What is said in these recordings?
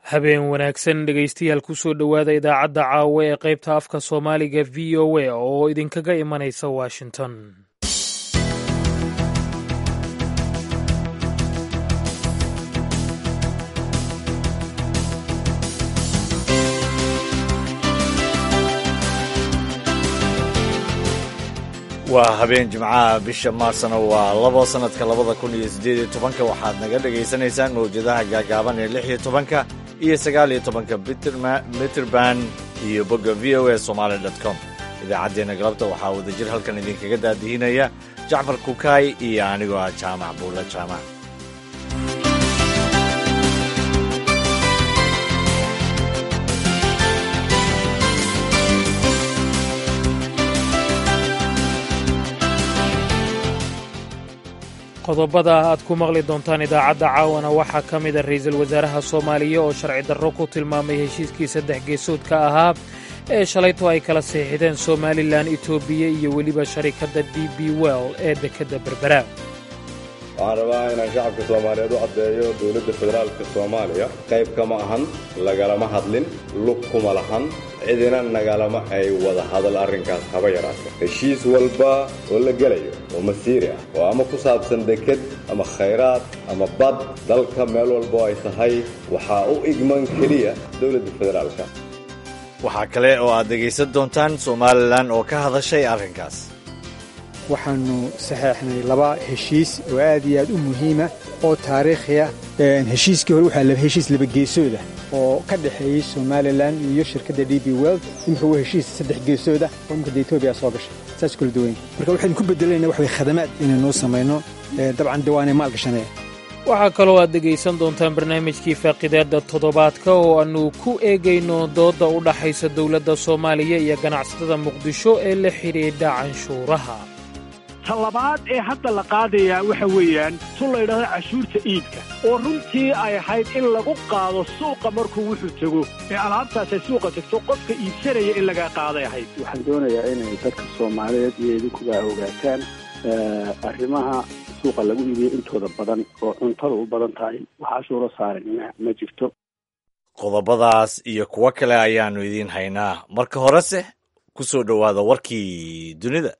habeen wanaagsan dhegaystayaal kusoo dhowaada idaacadda caawa ee qaybta afka soomaaliga v o a oo idinkaga imanaysa washington waa habeen jimcaha bisha maarsna waa labo sanadka labada kun iyo siddeed iyo tobanka waxaad naga dhagaysanaysaan mawjadaha gaagaaban ee lix iyo tobanka iyo sagaal iyo tobanka mitrband iyo bogga v o a somaali dot com idaacaddeenna galabta waxaa wadajir halkan idinkaga daadihinaya jacfar kukaay iyo anigoo ah jaamac buulla jaamac qodobada aad ku maqli doontaan idaacadda caawana waxaa ka mida ra'iisul wasaaraha soomaaliya oo sharci darro ku tilmaamay heshiiskii saddex geesoodka ahaa ee shalayto ay kala seexideen somalilan etoobiya iyo weliba sharikadda d b well ee dekedda berbera waxaan rabaa inaan shacabka soomaaliyeed u caddeeyo dowladda federaalka soomaaliya qayb kama ahan lagalama hadlin lug kuma lahan cidina nagalama ay wada hadal arrinkaas haba yaraata heshiis walba oo la gelayo oo masiiri ah oo ama ku saabsan deked ama khayraad ama bad dalka meel walbo ay tahay waxaa u igman keliya dowladda federaalka waxaa kale oo aad dhegaysan doontaan somalilan oo ka hadashay arrinkaas waxaannu saxeexnay laba heshiis oo aad iyo aad u muhiima oo taariikhiya heshiiskii hore waxaa heshiis labageesooda oo ka dhexeeyey somalilan iyo shirkadda d b weld imika waa heshiis saddex geesooda oo imika de etoobiya soo gashay saas kula duwayn marka waxaynu ku bedelayna wax way khadamaad inaynuu samayno dabcan de waanay maal gashanaya waxaa kaloo aad dhegaysan doontaan barnaamijkii faaqidaadda toddobaadka oo aannu ku eegayno doodda u dhaxaysa dowladda soomaaliya iyo ganacsatada muqdisho ee la xidhiidha canshuuraha talabaad ee hadda la qaadayaa waxa weeyaan tun la ydhahdo cashuurta iibka oo runtii ay ahayd in lagu qaado suuqa markuu wuxuu tego ee alaabtaasay suuqa tegto qofka iibsanaya in laga qaaday ahayd waxaan doonayaa inay dadka soomaaliyeed iyo idinkuba ogaataan arrimaha suuqa lagu iibiyo intooda badan oo cuntada u badan tahay wax cashuuro saaran ma jirto qodobadaas iyo kuwo kale ayaannu idiin haynaa marka horese ku soo dhowaada warkii dunida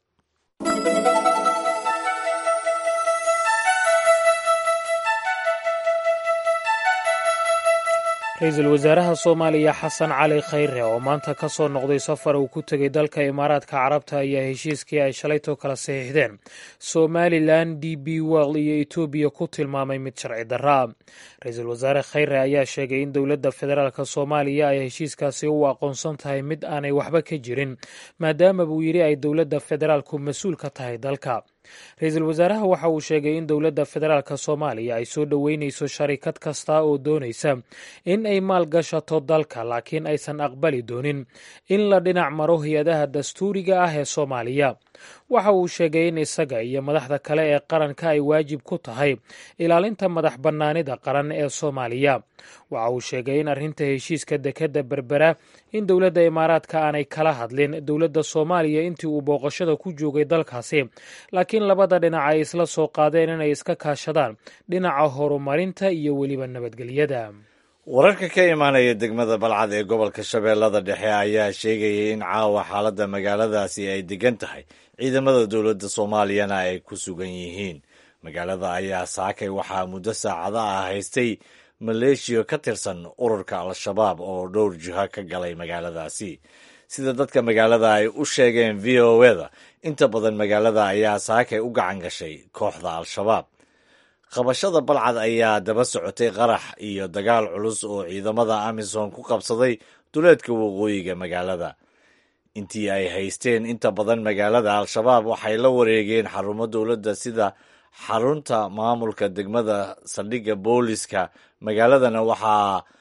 ra-iisul wasaaraha soomaaliya xasan cali khayre oo maanta ka soo noqday safar uu ku tegay dalka imaaraadka carabta ayaa heshiiskii ay shalaytoo kala saxiixdeen somalilan d b well iyo etoobiya ku tilmaamay mid sharci darra ra-iisul wasaare khayre ayaa sheegay in dowladda federaalk soomaaliya ay heshiiskaasi u aqoonsan tahay mid aanay waxba ka jirin maadaama buu yidhi ay dowladda federaalku mas-uul ka tahay dalka ra-iisul wasaaraha waxa uu sheegay in dowladda federaalk soomaaliya ay soo dhoweynayso sharikad kasta oo doonaysa in ay maal gashato dalka laakiin aysan aqbali doonin in la dhinac maro hay-adaha dastuuriga ah ee soomaaliya waxa uu sheegay in isaga iyo madaxda kale ee qaranka ay waajib ku tahay ilaalinta madax bannaanida qaran ee soomaaliya waxa uu sheegay in arrinta heshiiska dekedda berbera in dowladda imaaraadka aanay kala hadlin dowladda soomaaliya intii uu booqashada ku joogay dalkaasi laakiin labada dhinac ay isla soo qaadeen inay iska kaashadaan dhinaca horumarinta iyo weliba nabadgelyada wararka ka imaanaya degmada balcad ee gobolka shabeellada dhexe ayaa sheegayay in caawa xaaladda magaaladaasi ay degan tahay ciidamada dowladda soomaaliyana ay ku sugan yihiin magaalada ayaa saakay waxaa muddo saacada ah haystay maleeshiya ka tirsan ururka al-shabaab oo dhowr jiho ka galay magaaladaasi sida dadka magaalada ay u sheegeen v o eda inta badan magaalada ayaa saakay u gacan gashay kooxda al-shabaab qabashada balcad ayaa daba socotay qarax iyo dagaal culus oo ciidamada amisom ku qabsaday duleedka waqooyiga magaalada intii ay haysteen inta badan magaalada al-shabaab waxay la wareegeen xarumo dowladda sida xarunta maamulka degmada saldhigga booliska magaaladana waxa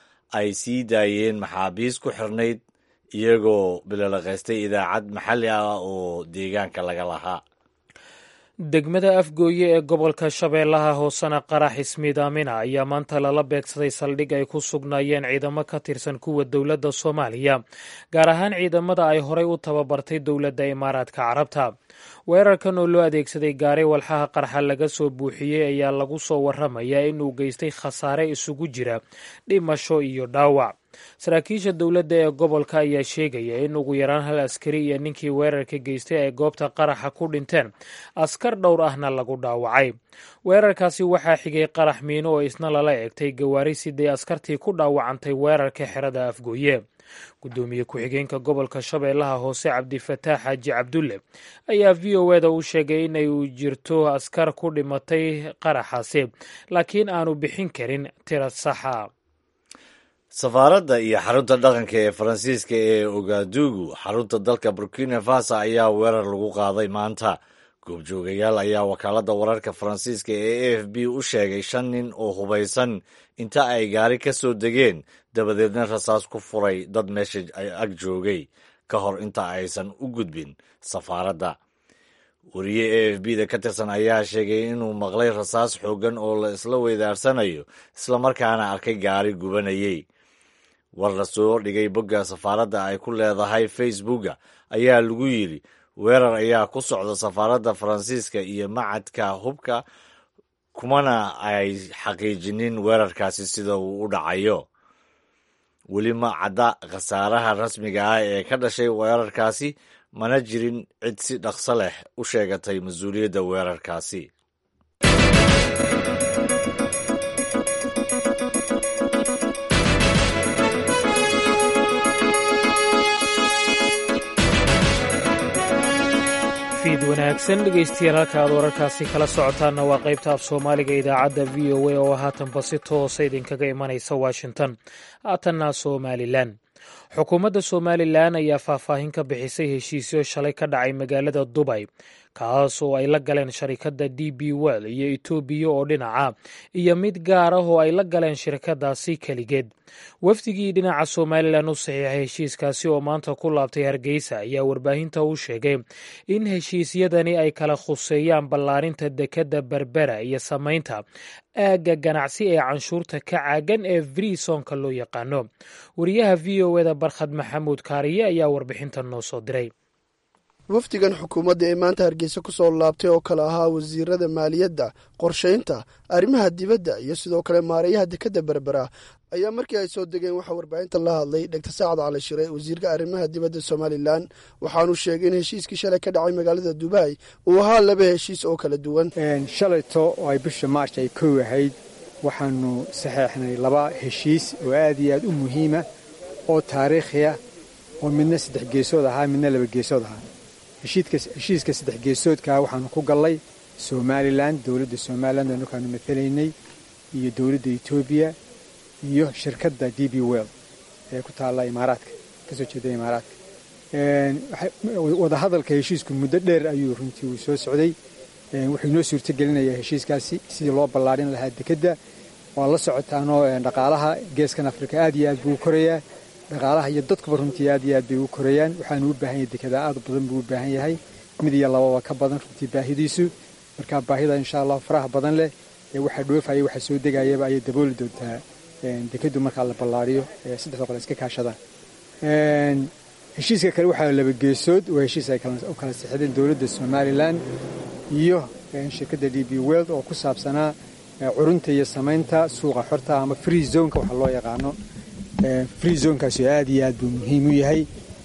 ay sii daayeen maxaabiis ku xirnayd iyagoo bilolaqaystay idaacad maxalli ah oo deegaanka laga lahaa degmada afgooye ee gobolka shabeellaha hoosena qarax ismiid aamina ayaa maanta lala beegsaday saldhig ay ku sugnaayeen ciidamo ka tirsan kuwa dowladda soomaaliya gaar ahaan ciidamada ay horey u tababartay dowladda imaaraadka carabta weerarkan oo loo adeegsaday gaari walxaha qarxa laga soo buuxiyey ayaa lagu soo waramayaa inuu geystay khasaare isugu jira dhimasho iyo dhaawac saraakiisha dowladda ee gobolka ayaa sheegaya in ugu yaraan hal askari iyo ninkii weerarka geystay ay goobta qaraxa ku dhinteen askar dhowr ahna lagu dhaawacay weerarkaasi waxaa xigay qarax miino oo isna lala egtay gawaari siday askartii ku dhaawacantay weerarka xerada afgooye gudoomiye ku-xigeenka gobolka shabeellaha hoose cabdifataax xaaji cabdulle ayaa v o eda u sheegay inay jirto askar ku dhimatay qaraxaasi laakiin aanu bixin karin tira saxa safaaradda iyo xarunta dhaqanka ee faransiiska ee ogadugu xarunta dalka burkina faso ayaa weerar lagu qaaday maanta goobjoogayaal ayaa wakaaladda wararka faransiiska ee a f b u sheegay shan nin oo hubaysan inta ay gaari ka soo degeen dabadeedna rasaas ku furay dad meesha ag joogay ka hor inta aysan u gudbin safaaradda wariye a f b da ka tirsan ayaa sheegay inuu maqlay rasaas xooggan oo la isla weydaarsanayo islamarkaana arkay gaari gubanayey war la soo dhigay bogga safaaradda ay ku leedahay facebooka ayaa lagu yidhi weerar ayaa ku socda safaaradda faransiiska iyo macadka hubka kumana ay xaqiijinin weerarkaasi sida uu u dhacayo weli ma cadda khasaaraha rasmiga ah ee ka dhashay weerarkaasi mana jirin cid si dhaqso leh u sheegatay mas-uuliyadda weerarkaasi fiid wanaagsan dhegaystayaal halka aad wararkaasi kala socotaanna waa qaybta af soomaaliga idaacadda v o a oo haatanba si toosa idinkaga imanaysa washington haatanna somalilan xukuumadda somalilan ayaa faahfaahin ka bixisay heshiisyo shalay ka dhacay magaalada dubay kaas oo ay la galeen sharikadda d b well iyo etoobiya oo dhinaca iyo mid gaar ah oo ay la galeen shirkadaasi keligeed wafdigii dhinaca somalilan u saxiixay heshiiskaasi oo maanta ku laabtay hargeysa ayaa warbaahinta u sheegay in heshiisyadani ay kala khuseeyaan ballaarinta dekedda berbera iyo samaynta aagga ganacsi ee canshuurta ka caagan ee vriisonka loo yaqaano wariyaha v o eda barkhad maxamuud kaariye ayaa warbixintan noo soo diray wafdigan xukuumadda ee maanta hargeysa ku soo laabtay oo kale ahaa wasiirada maaliyadda qorshaynta arrimaha dibadda iyo sidoo kale maareeyaha dekedda berbera ayaa markii ay soo degeen waxaa warbaahinta la hadlay dhegtar saacad cali shire wasiirka arrimaha dibadda somalilan waxaanu sheegay in heshiiskii shalay ka dhacay magaalada dubai uu ahaa laba heshiis oo kala duwan shalayto oo ay bisha maarch ay kow ahayd waxaanu saxeexnay laba heshiis oo aad iyo aad u muhiima oo taariikhiya oo midna saddex geesood ahaa midna laba geesood ahaa heshiiska saddex geesoodkaa waxaanu ku gallay somalilan dowladda somalilan anukaanu matalaynay iyo dowladda etoobiya iyo shirkadda d b well ee ku taalla imaaraadka kasoo jeeda imaaraadka wadahadalka heshiisku muddo dheer ayuu runtii uu soo socday wuxuu inoo suurtagelinayaa heshiiskaasi sidii loo ballaadhin lahaa dekedda waa la socotaanoo dhaqaalaha geeskan afrika aad iyo aad buu u korayaa dhaqaalaha iyo dadkuba runtii aad iyo aad bay u korayaan waxaanu u baahan yahay dekedaa aad badan buu u baahan yahay mid iyo lababa ka badan runtii baahidiisu marka baahida insha allah faraha badan leh ee waxa dhoofaya waxa soo degayaba ayay dabooli doontaa dekeddu markaa la ballaariyo saddexda qole iska kaashadaan heshiiska kale waxaa laba geesood waa heshiis ay u kala sixdeen dowladda somalilan iyo shirkadda d b world oo ku saabsanaa curunta iyo samaynta suuqa xorta ama free zoneka waxa loo yaqaano free zonekaasi aad iyo aad buu muhiim u yahay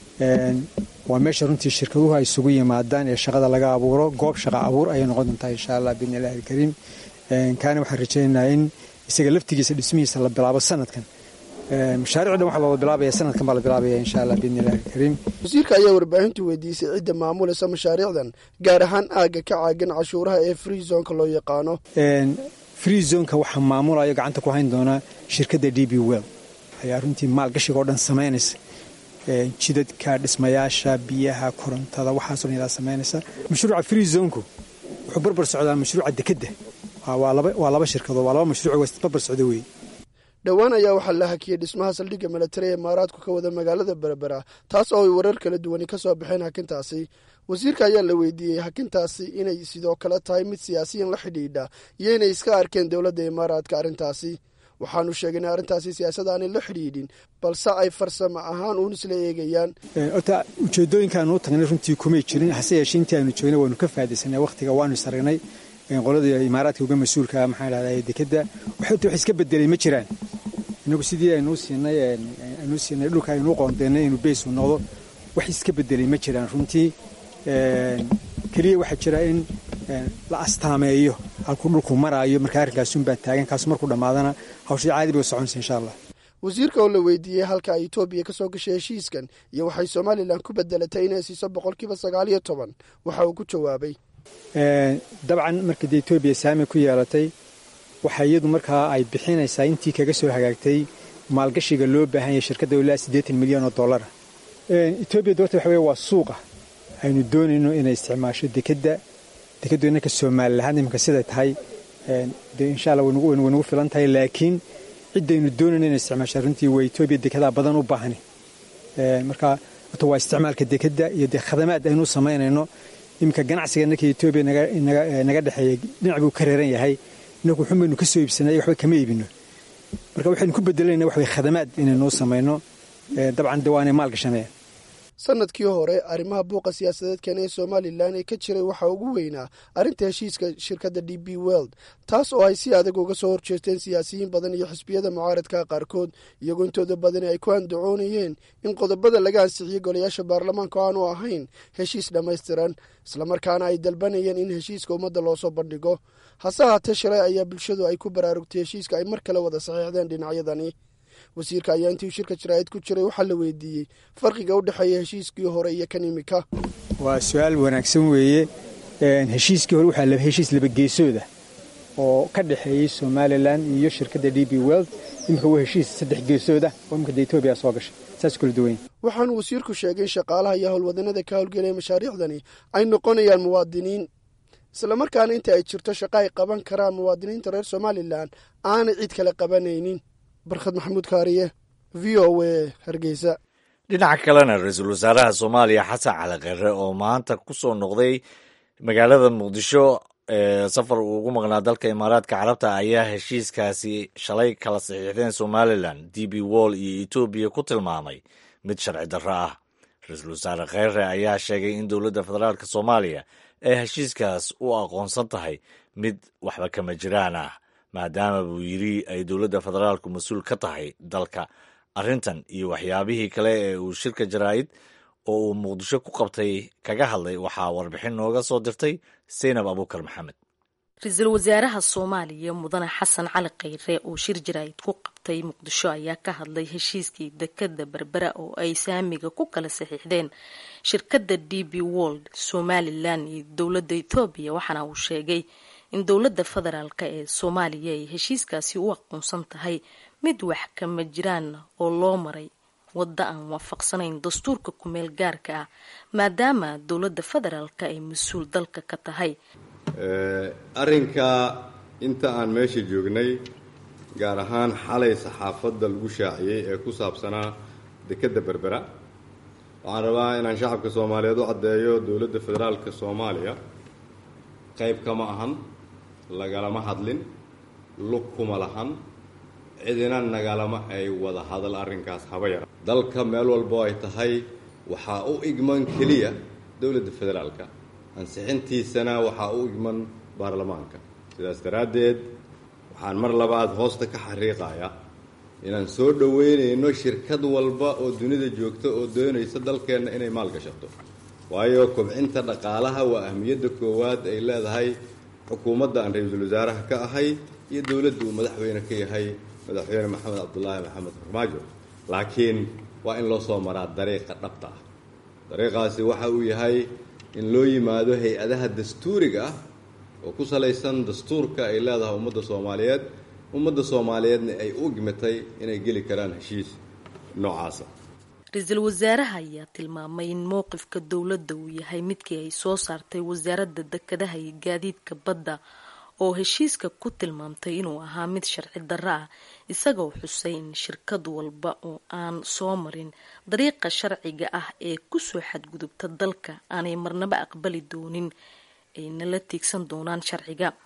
waa meesha runtii shirkaduhu ay isugu yimaadaan ee shaqada laga abuuro goob shaqa abuur ayay noqon doontaa insha allah biidni illahi alkariim kaana waxaan rajaynaynaa in isaga laftigiisa dhismihiisa la bilaabo sanadkan mashaariicdan waxaa loola bilaabaya sanadkan baa la bilaabaya insha allah biidni illahi alkariim wasiirka ayaa warbaahintu weydiisay cidda maamulaysa mashaariicdan gaar ahaan aagga ka caagan cashuuraha ee free zoneka loo yaqaano free zoneka waxaa maamulayo gacanta ku hayn doonaa shirkadda d b well ayaa runtii maalgashiga oo dhan samaynaysa jidadka dhismayaasha biyaha korontada waxaasoo dhan yadaa samaynaysa mashruuca free zonku wuxuu barbar socdaa mashruuca dekedda waa laba shirkadood waa laba mashruuc barbar socda weeye dhowaan ayaa waxaa la hakiyey dhismaha saldhigga milatari ee imaaraadku ka wada magaalada berbera taas oo ay warar kala duwani ka soo baxeen hakintaasi wasiirka ayaa la weydiiyey hakintaasi inay sidoo kale tahay mid siyaasiyan la xidhiidha iyo inay iska arkeen dowladda imaaraadka arrintaasi waxaanu sheegay in arrintaasi siyaasad aanay la xidhiidhin balse ay farsamo ahaan uun isla eegayaan horta ujeedooyinkaanu u tagnay runtii kumay jirin hase yeeshee intii aanu joognay waanu ka faa'idaysanay wakhtiga waanu isaragnay qoladii imaaraadka uga mas-uulka maxaa dhahdaa dekadda waxta wax iska bedelay ma jiraan inagu sidii aynuu siinay aynuu siinay dhulka aynuu qoondeennay inuu beys uu noqdo wax iska bedelay ma jiraan runtii keliya waxaa jira in la astaameeyo halkuu dhulku maraayo marka arrinkaasunbaa taagan kaas markuu dhammaadana hawshii caadi bay u soconaysa insha allah wasiirka oo la weydiiyey halka ay etoobiya ka soo gashay heshiiskan iyo waxay somalilan ku bedelatay inay siiso boqolkiiba sagaal iyo toban waxa uu ku jawaabay dabcan markii dee etoobiya saami ku yeelatay waxa iyadu markaa ay bixinaysaa intii kaga soo hagaagtay maalgashiga loo baahan yahay shirkadda ilaa siddeetan milyan oo dollara etoobiya doorta waxa weye waa suuqa aynu doonayno inay isticmaasho dekedda dekeddu innanka somalilahaan iminka siday tahay dee insha allah way nagu filan tahay laakiin ciddaynu doonayno inay isticmaasho runtii waa etoobiya dekedaa badan u baahani marka horta waa isticmaalka dekedda iyo dee khadamaad aynu samaynayno iminka ganacsiga innanka etoobiya naga dhexeeya dhinac buu ka reeran yahay inagu xun baynu ka soo iibsanay waxba kama iibino marka waxaynu ku bedelayna wax way khadamaad inaynuu samayno dabcan de waanay maal gashanayaan sanadkii hore arrimaha buuqa siyaasadeedkan ee somalilan ee ka jiray waxaa ugu weynaa arrinta heshiiska shirkadda d b world taas oo ay si adag uga soo horjeesteen siyaasiyiin badan iyo xisbiyada mucaaradka qaarkood iyagoo intooda badani ay ku andacoonayeen in qodobada laga ansixiyey golayaasha baarlamaanka aanu ahayn heshiis dhammaystiran islamarkaana ay dalbanayeen in heshiiska ummadda loosoo bandhigo hase haatee shalay ayaa bulshadu ay ku baraarugtay heshiiska ay mar kale wada saxiixdeen dhinacyadani wasiirka ayaa intii shirka jaraa'id ku jiray waxaa la weydiiyey farqiga u dhexeeya heshiiskii hore iyo kan imika waa su-aal wanaagsan weeye heshiiskii hore waxaa heshiis labageesooda oo ka dhexeeyey somalilan iyo shirkadda d b world imika waa heshiis saddex geesooda oo imika de etoobiya soo gashay saas kula duwan waxaanu wasiirku sheegay in shaqaalaha iyo howlwadanada ka howlgelaya mashaariicdani ay noqonayaan muwaadiniin islamarkaana inta ay jirto shaqo ay qaban karaan muwaadiniinta reer somalilan aanay cid kale qabanaynin barkhad maxamuud kaariye v o a hargeysa dhinaca kalena ra-iisul wasaaraha soomaaliya xasan cali kheyre oo maanta ku soo noqday magaalada muqdisho ee safar uu ugu maqnaa dalka imaaraadka carabta ayaa heshiiskaasi shalay kala saxiixdeen somalilan d b wall iyo etoobiya ku tilmaamay mid sharci darro ah ra-iisul wasaare kheyre ayaa sheegay in dowladda federaalk soomaaliya ay heshiiskaas u aqoonsan tahay mid waxba kama jiraan ah maadaama buu yidhi ay dowladda federaalku mas-uul ka tahay dalka arrintan iyo waxyaabihii kale ee uu shirka jaraa'id oo uu muqdisho ku qabtay kaga hadlay waxaa warbixin nooga soo dirtay seynab abuukar maxamed ra-iisul wasaaraha soomaaliya mudane xasan cali kheyre oo shir jaraa'id ku qabtay muqdisho ayaa ka hadlay heshiiskii dekadda berbera oo ay saamiga ku kala saxiixdeen shirkadda d b world somalilan iyo dowladda etoobiya waxaana uu sheegay in dowladda federaalka ee soomaaliya ay heshiiskaasi u aqoonsan tahay mid wax kama jiraan oo loo maray wadda aan waafaqsanayn dastuurka kumeel gaarka ah maadaama dowladda federaalka ay mas-uul dalka ka tahay arrinka inta aan meesha joognay gaar ahaan xalay saxaafadda lagu shaaciyey ee ku saabsanaa dekedda berbera waxaan rabaa inaan shacabka soomaaliyeed u caddeeyo dowladda federaalka soomaaliya qayb kama ahan lagalama hadlin lug kuma lahan cidina nagalama ay wada hadal arrinkaas haba yara dalka meel walbo ay tahay waxaa u igman keliya dowladda federaalka ansixintiisana waxaa u igman baarlamaanka sidaas daraaddeed waxaan mar labaad hoosta ka xariiqaya inaan soo dhoweynayno shirkad walba oo dunida joogta oo doonaysa dalkeenna inay maal gashato waayo kobcinta dhaqaalaha waa ahmiyadda koowaad ay leedahay xukuumadda aan ra-iisul wasaaraha ka ahay iyo dowladda uu madaxweyne ka yahay madaxweyne maxamed cabdulaahi maxamed farmaajo laakiin waa in loo soo maraa dariiqa dhabta ah dariiqaasi waxa uu yahay in loo yimaado hay-adaha dastuuriga ah oo ku salaysan dastuurka ay leedahay ummadda soomaaliyeed ummadda soomaaliyeedna ay u gimatay inay geli karaan heshiis noocaasa ra-iisul wasaaraha ayaa tilmaamay in mowqifka dowladda uu yahay midkii ay soo saartay wasaaradda dekedaha iyo gaadiidka badda oo heshiiska ku tilmaamtay inuu ahaa mid sharci darro ah isagoo xusay in shirkad walba oo aan soo marin dariiqa sharciga ah ee kusoo xadgudubta dalka aanay marnaba aqbali doonin ayna la tiigsan doonaan sharciga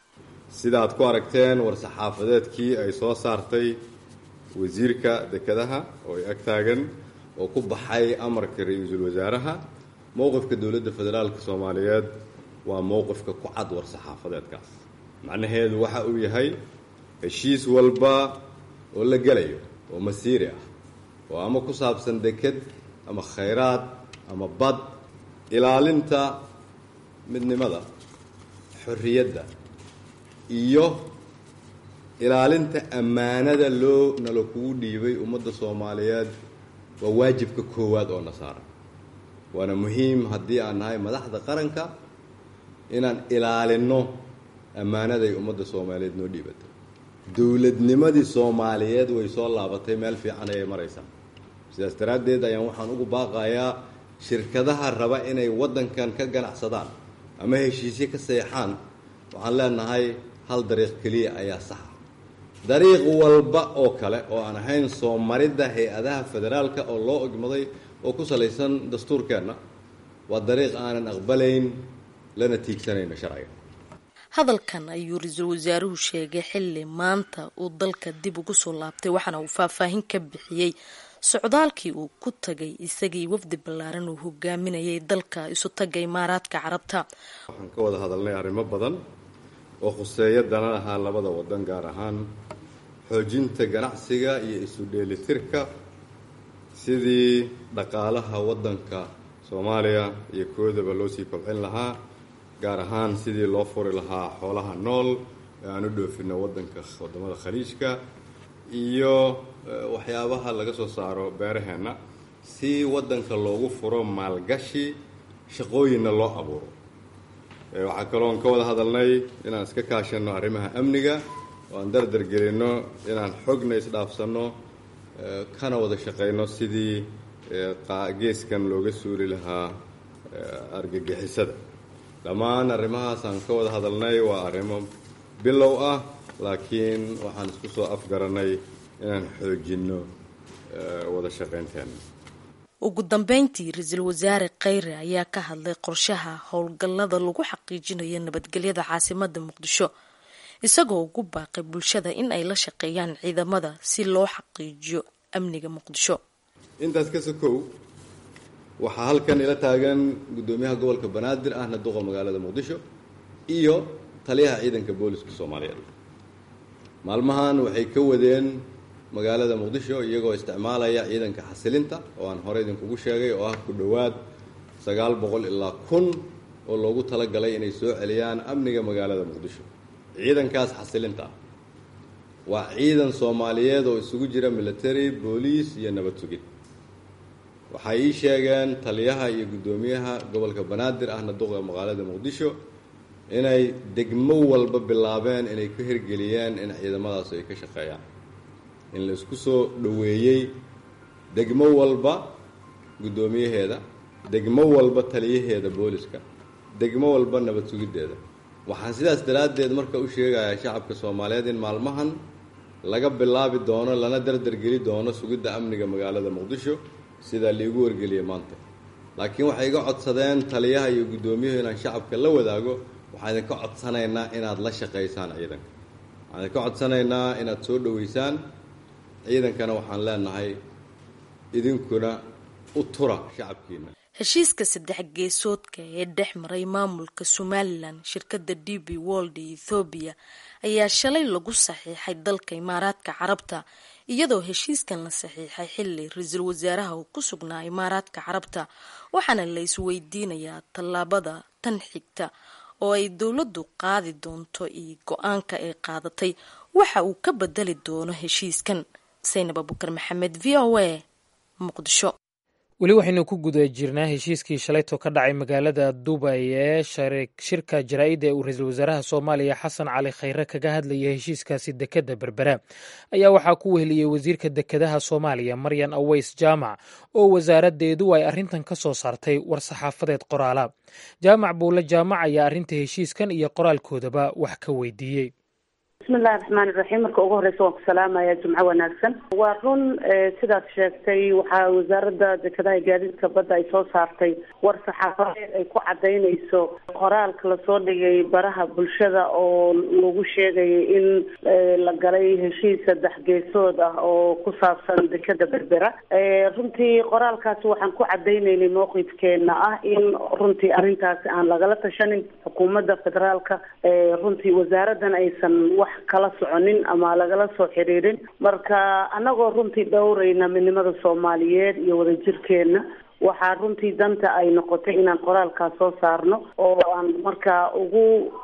sida aad ku aragteen war-saxaafadeedkii ay soo saartay wasiirka dekedaha oo ay ag taagan oo ku baxay amarka ra-iisul wasaaraha mowqifka dowladda federaalka soomaaliyeed waa mowqifka ku cad war-saxaafadeedkaas macnaheedu waxa uu yahay heshiis walba oo la gelayo oo masiiri ah oo ama ku saabsan deked ama khayraad ama bad ilaalinta midnimada xorriyadda iyo ilaalinta ammaanada loo nala kugu dhiibay ummadda soomaaliyeed waa waajibka koowaad oo na saaran waana muhiim haddii aan nahay madaxda qaranka inaan ilaalinno ammaanaday ummadda soomaaliyeed noo dhiibatay dowladnimadii soomaaliyeed way soo laabatay meel fiican ayay maraysaa sidaas daraaddeed ayaan waxaan ugu baaqayaa shirkadaha raba inay waddankan ka ganacsadaan ama heshiisyo ka seexaan waxaan leenahay hal dariiq keliya ayaa saxa dariiq walba oo kale oo aan ahayn soo maridda hay-adaha federaalka oo loo ogmaday oo ku salaysan dastuurkeenna waa dariiq aanan aqbalayn lana tiigsanayno sharciga hadalkan ayuu ra-iisul wasaaruhu sheegay xilli maanta uu dalka dib ugu soo laabtay waxaana uu faahfaahin ka bixiyey socdaalkii uu ku tagay isagii wafdi ballaaran uu hogaaminayay dalka isu taga imaaraadka carabta waxaan ka wada hadalnay arrimo badan oo khuseeya dana ahaa labada waddan gaar ahaan xoojinta ganacsiga iyo isu dheelitirka sidii dhaqaalaha waddanka soomaaliya iyo koodaba loo sii kobcin lahaa gaar ahaan sidii loo furi lahaa xoolaha nool ee aan u dhoofinno waddanka waddamada khaliijka iyo waxyaabaha laga soo saaro beeraheenna si waddanka loogu furo maalgashi shaqooyinna loo abuuro waxaa kaloon ka wada hadalnay inaan iska kaashanno arrimaha amniga oo aan dardar gelinno inaan xogna isdhaafsanno kana wada shaqayno sidii geeskan looga suuli lahaa argagixisada dhammaan arrimahaas aan ka wada hadalnay waa arrimo bilow ah laakiin waxaan isku soo afgarannay inaan xoojinno wada shaqaynteena ugu dambeyntii ra-iisul wasaare kheyre ayaa ka hadlay qorshaha howlgallada lagu xaqiijinayo nabadgelyada caasimada muqdisho isagoo ugu baaqay bulshada in ay la shaqeeyaan ciidamada si loo xaqiijiyo amniga muqdisho intaas ka sokow waxaa halkan ila taagan guddoomiyaha gobolka banaadir ahna duqa magaalada muqdisho iyo taliyaha ciidanka booliska soomaaliyeed maalmahan waxay ka wadeen magaalada muqdisho iyagoo isticmaalaya ciidanka xasilinta oo aan hore idinkugu sheegay oo ah ku dhowaad sagaal boqol ilaa kun oo loogu talagalay inay soo celiyaan amniga magaalada muqdisho ciidankaas xasilinta ah waa ciidan soomaaliyeed oo isugu jira military booliis iyo nabad sugid waxay ii sheegeen taliyaha iyo guddoomiyaha gobolka banaadir ahna duqa magaalada muqdisho inay degmo walba bilaabeen inay ka hirgeliyeen in ciidamadaas ay ka shaqeeyaan in la isku soo dhoweeyey degmo walba guddoomiyaheeda degmo walba taliyaheeda booliska degmo walba nabad sugiddeeda waxaan sidaas daraaddeed marka u sheegayaa shacabka soomaaliyeed in maalmahan laga bilaabi doono lana dardargeli doono sugidda amniga magaalada muqdisho sidaa liigu wargeliyay maanta laakiin waxay iga codsadeen taliyaha iyo guddoomiyuhu inaan shacabka la wadaago waxaan idinka codsanaynaa inaad la shaqaysaan ciidanka waxaan idinka codsanaynaa inaad soo dhoweysaan ciidankana waxaan leenahay idinkuna u tura shacabkiina heshiiska saddex geesoodka ee dhex maray maamulka somalilan shirkadda d b wold ee ethoobiya ayaa shalay lagu saxiixay dalka imaaraadka carabta iyadoo heshiiskan la saxiixay xilli ra-iisul wasaaraha uu ku sugnaa imaaraadka carabta waxaana la isweydiinayaa tallaabada tan xigta oo ay dowladdu qaadi doonto iyo go-aanka ay qaadatay waxa uu ka bedeli doono heshiiskan saynab abukar maxamed v o a muqdisho weli waxaynu ku guda jirnaa heshiiskii shalayto ka dhacay magaalada dubay ee shirka jaraa-idda ee uu ra-iisul wasaaraha soomaaliya xasan cali khayre kaga hadlaya heshiiskaasi dekedda berbera ayaa waxaa ku weheliyey wasiirka dekedaha soomaaliya maryan aweys jaamac oo wasaaraddeedu ay arrintan ka soo saartay war-saxaafadeed qoraala jaamac buule jaamac ayaa arrinta heshiiskan iyo qoraalkoodaba wax ka weydiiyey bismillahi raxmaani raxiim marka ugu horeysa waan ku salaamaya jumco wanaagsan waa run sidaad sheegtay waxaa wasaaradda dekedaha gaadiidka badda ay soo saartay war saxaafadeed ay ku cadaynayso qoraalka lasoo dhigay baraha bulshada oo lagu sheegayay in la galay heshiis saddex geesood ah oo ku saabsan dekeda berbera runtii qoraalkaasi waxaan ku cadaynaynay mowqifkeena ah in runtii arrintaasi aan lagala tashanin xukuumadda federaalka runtii wasaaraddan aysan wax kala soconin ama lagala soo xiriirin marka annagoo runtii dhowrayna midnimada soomaaliyeed iyo wadajirkeena waxaa runtii danta ay noqotay inaan qoraalkaas soo saarno oo aan markaa ugu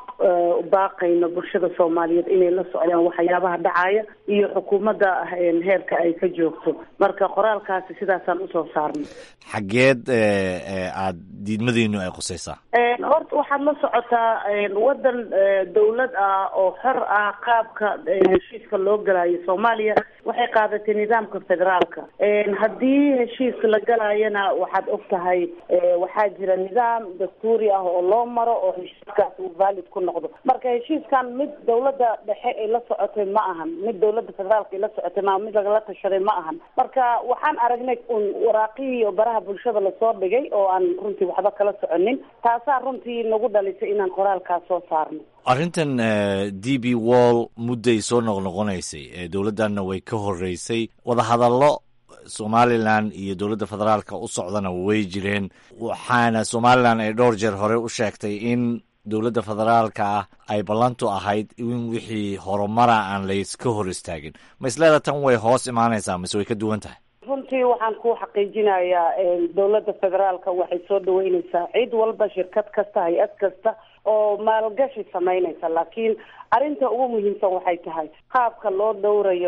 baaqayno bulshada soomaaliyeed inay la socdaan waxyaabaha dhacaya iyo xukuumadda heerka ay ka joogto marka qoraalkaasi sidaasaan usoo saarnay xaggeed aada diidmadiinu ay qusaysaa horta waxaad la socotaa waddan dawlad ah oo xor ah qaabka heshiiska loo galayo soomaaliya waxay qaadatay nidaamka federaalka haddii heshiis la galayana waxaad og tahay waxaa jira nidaam dastuuri ah oo loo maro oo heshiiskaas uu valid ku noqdo marka heshiiskan mid dawladda dhexe ay la socotay ma ahan mid dawladda federaalka ay la socotay ma mid lagala tashaday ma ahan marka waxaan aragnay un waraaqihii oo baraha bulshada lasoo dhigay oo aan runtii waxba kala soconin taasaa runtii nagu dhalisay inaan qoraalkaas soo saarno arrintan d b wall mudday soo noqnoqonaysay dowladdanna way ka horeysay wadahadallo somalilan iyo dowladda federaalka u socdana way jireen waxaana somalilan ay dhowr jeer hore u sheegtay in dowladda federaalka ah ay ballantu ahayd in wixii horumara aan layska hor istaagin ma isleeda tan way hoos imaanaysaa mise way ka duwan tahay runtii waxaan ku xaqiijinayaa dowladda federaalka waxay soo dhaweyneysaa cid walba shirkad kasta hay-ad kasta oo maalgashi samaynaysa laakiin arrinta ugu muhiimsan waxay tahay qaabka loo dhowrayo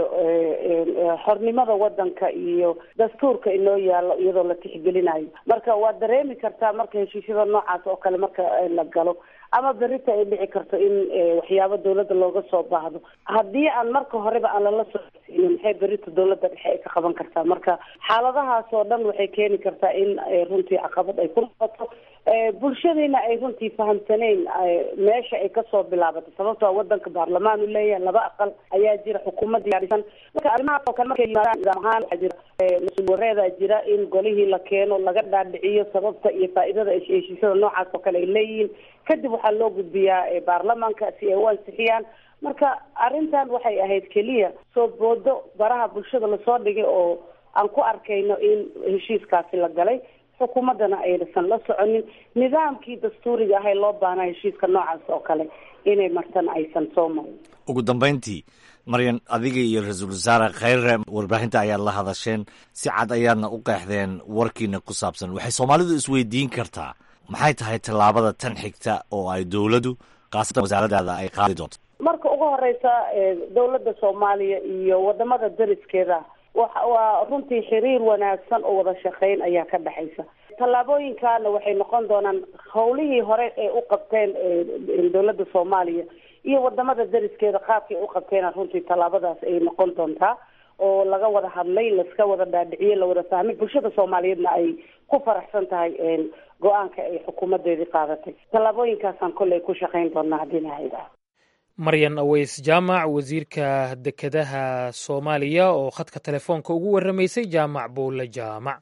xornimada wadanka iyo dastuurka inoo yaallo iyadoo la tixgelinayo marka waad dareemi kartaa marka heshiisyada noocaas oo kale marka la galo ama berita ay dhici karto in waxyaabo dawladda looga soo baahdo haddii aan marka horeba aan lala soo siinin maxay berita dawladda dhexe ay ka qaban kartaa marka xaaladahaas oo dhan waxay keeni kartaa in runtii caqabad ay ku noqoto bulshadiina ay runtii fahamsaneyn meesha ay kasoo bilaabatay sababtoo wadanka baarlamaan u leeyahay laba aqal ayaa jira xukuumad diyaarisan marka arrimahaas oo kale markay yimaadaan nidaam ahaan waxaa jira mas-uul wareedaa jira in golihii la keeno laga dhaadhiciyo sababta iyo faa'iidada heshiisyada noocaas oo kale ay leeyihiin kadib waxaa loo gudbiyaa baarlamaanka si ay u ansixiyaan marka arrintan waxay ahayd keliya soo boodo baraha bulshada lasoo dhigay oo aan ku arkayno in heshiiskaasi la galay xukuumaddana aysan la soconin nidaamkii dastuuriga ahay loo baahnaa heshiiska noocaas oo kale inay martana aysan soo marin ugu dambayntii maryan adiga iyo ra-iisul wasaare khayre warbaahinta ayaad la hadasheen si cad ayaadna u qeexdeen warkiina ku saabsan waxay soomaalidu isweydiin kartaa maxay tahay tallaabada tan xigta oo ay dowladdu khaasatan wasaaradaada ay qaadi doonto marka ugu horeysa dowladda soomaaliya iyo wadamada dariskeeda waa runtii xiriir wanaagsan oo wada shaqeyn ayaa ka dhexaysa tallaabooyinkaana waxay noqon doonaan howlihii hore ee u qabteen dowladda soomaaliya iyo wadamada dariskeeda qaabkay u qabteena runtii tallaabadaas ay noqon doontaa oo laga wada hadlay laska wada dhaadhiciyey lawada fahmay bulshada soomaaliyeedna ay ku faraxsan tahay go-aanka ay xukuumadeedii qaadatay tallaabooyinkaasaan kolley ku shaqeyn doonaa haddii lahayda maryan aweys jaamac wasiirka dekedaha soomaaliya oo khadka telefoonka ugu warramaysay jaamac buulle jaamac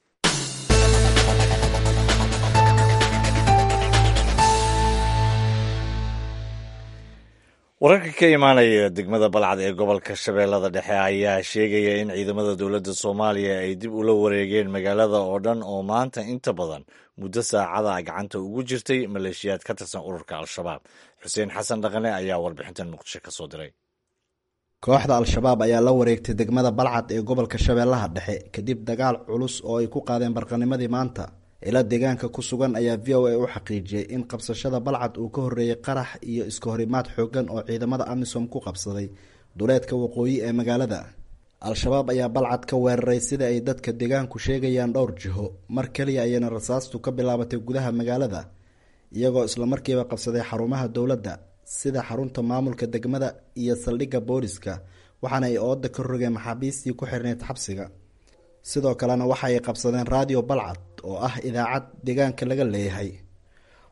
wararka ka imaanaya degmada balcad ee gobolka shabeellada dhexe ayaa sheegaya in ciidamada dowladda soomaaliya ay dib ula wareegeen magaalada oo dhan oo maanta inta badan muddo saacada gacanta ugu jirtay maleeshiyaad ka tirsan ururka al-shabaab xuseen xasan dhaqane ayaa warbixintan muqdisho ka soo diray kooxda al-shabaab ayaa la wareegtay degmada balcad ee gobolka shabeellaha dhexe kadib dagaal culus oo ay ku qaadeen barqanimadii maanta ila deegaanka ku sugan ayaa v o a u xaqiijiyey in qabsashada balcad uu ka horreeyey qarax iyo iska horimaad xooggan oo ciidamada amisom ku qabsaday duleedka waqooyi ee magaalada al-shabaab ayaa balcad ka weeraray sida ay dadka deegaanku sheegayaan dhowr jiho mar keliya ayayna rasaastu ka bilaabatay gudaha magaalada iyagoo islamarkiiba qabsaday xarumaha dowladda sida xarunta maamulka degmada iyo saldhigga booliska waxaana ay ooda ka rogeen maxaabiistii ku xirneyd xabsiga sidoo kalena waxa ay qabsadeen raadiyo balcad oo ah idaacad deegaanka laga leeyahay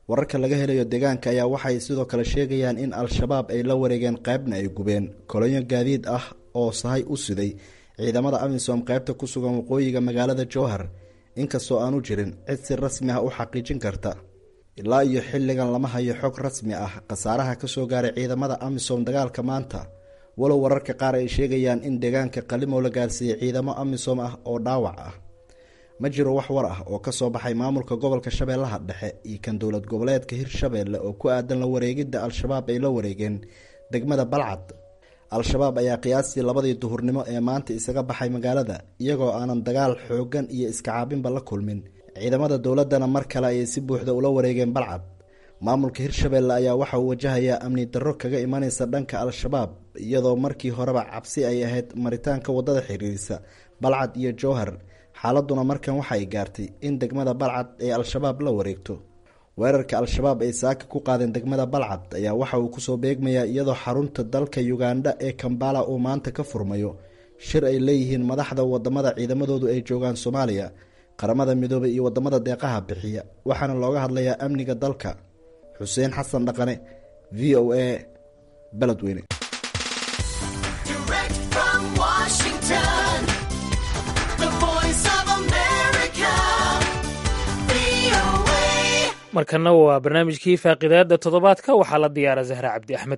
wararka laga helayo deegaanka ayaa waxay sidoo kale sheegayaan in al-shabaab ay la wareegeen qaybna ay gubeen kolonyo gaadiid ah oo sahay u siday ciidamada amisom qaybta ku sugan waqooyiga magaalada jowhar inkastoo aanu jirin cid si rasmi ah u xaqiijin karta ilaa iyo xilligan lama hayo xog rasmi ah khasaaraha kasoo gaaray ciidamada amisom dagaalka maanta walow wararka qaar ay sheegayaan in deegaanka qalimow la gaarsiiyey ciidamo amisom ah oo dhaawac ah ma jiro wax war ah oo kasoo baxay maamulka gobolka shabeellaha dhexe iyo kan dowlad goboleedka hirshabeelle oo ku aadan la wareegidda al-shabaab ay la wareegeen degmada balcad al-shabaab ayaa qiyaastii labadii duhurnimo ee maanta isaga baxay magaalada iyagoo aanan dagaal xoogan iyo iska caabinba la kulmin ciidamada dowladdana mar kale ayay si buuxda ula wareegeen balcad maamulka hirshabeelle ayaa waxa uu wajahayaa amni darro kaga imanaysa dhanka al-shabaab iyadoo markii horeba cabsi ay ahayd maritaanka waddada xiriirisa balcad iyo jowhar xaaladuna markan waxa ay gaartay in degmada balcad ay al-shabaab la wareegto weerarka al-shabaab ay saaka ku qaadeen degmada balcad ayaa waxa uu kusoo beegmayaa iyadoo xarunta dalka uganda ee kambala uu maanta ka furmayo shir ay leeyihiin madaxda wadamada ciidamadoodu ay joogaan soomaaliya qaramada midoobay iyo wadamada deeqaha bixiya waxaana looga hadlayaa amniga dalka xuseen xasan dhaqane v o a beledweyne markana waa barnaamijkii faaqidaada toddobaadka waxaa la diyaara zahra cabdi axmed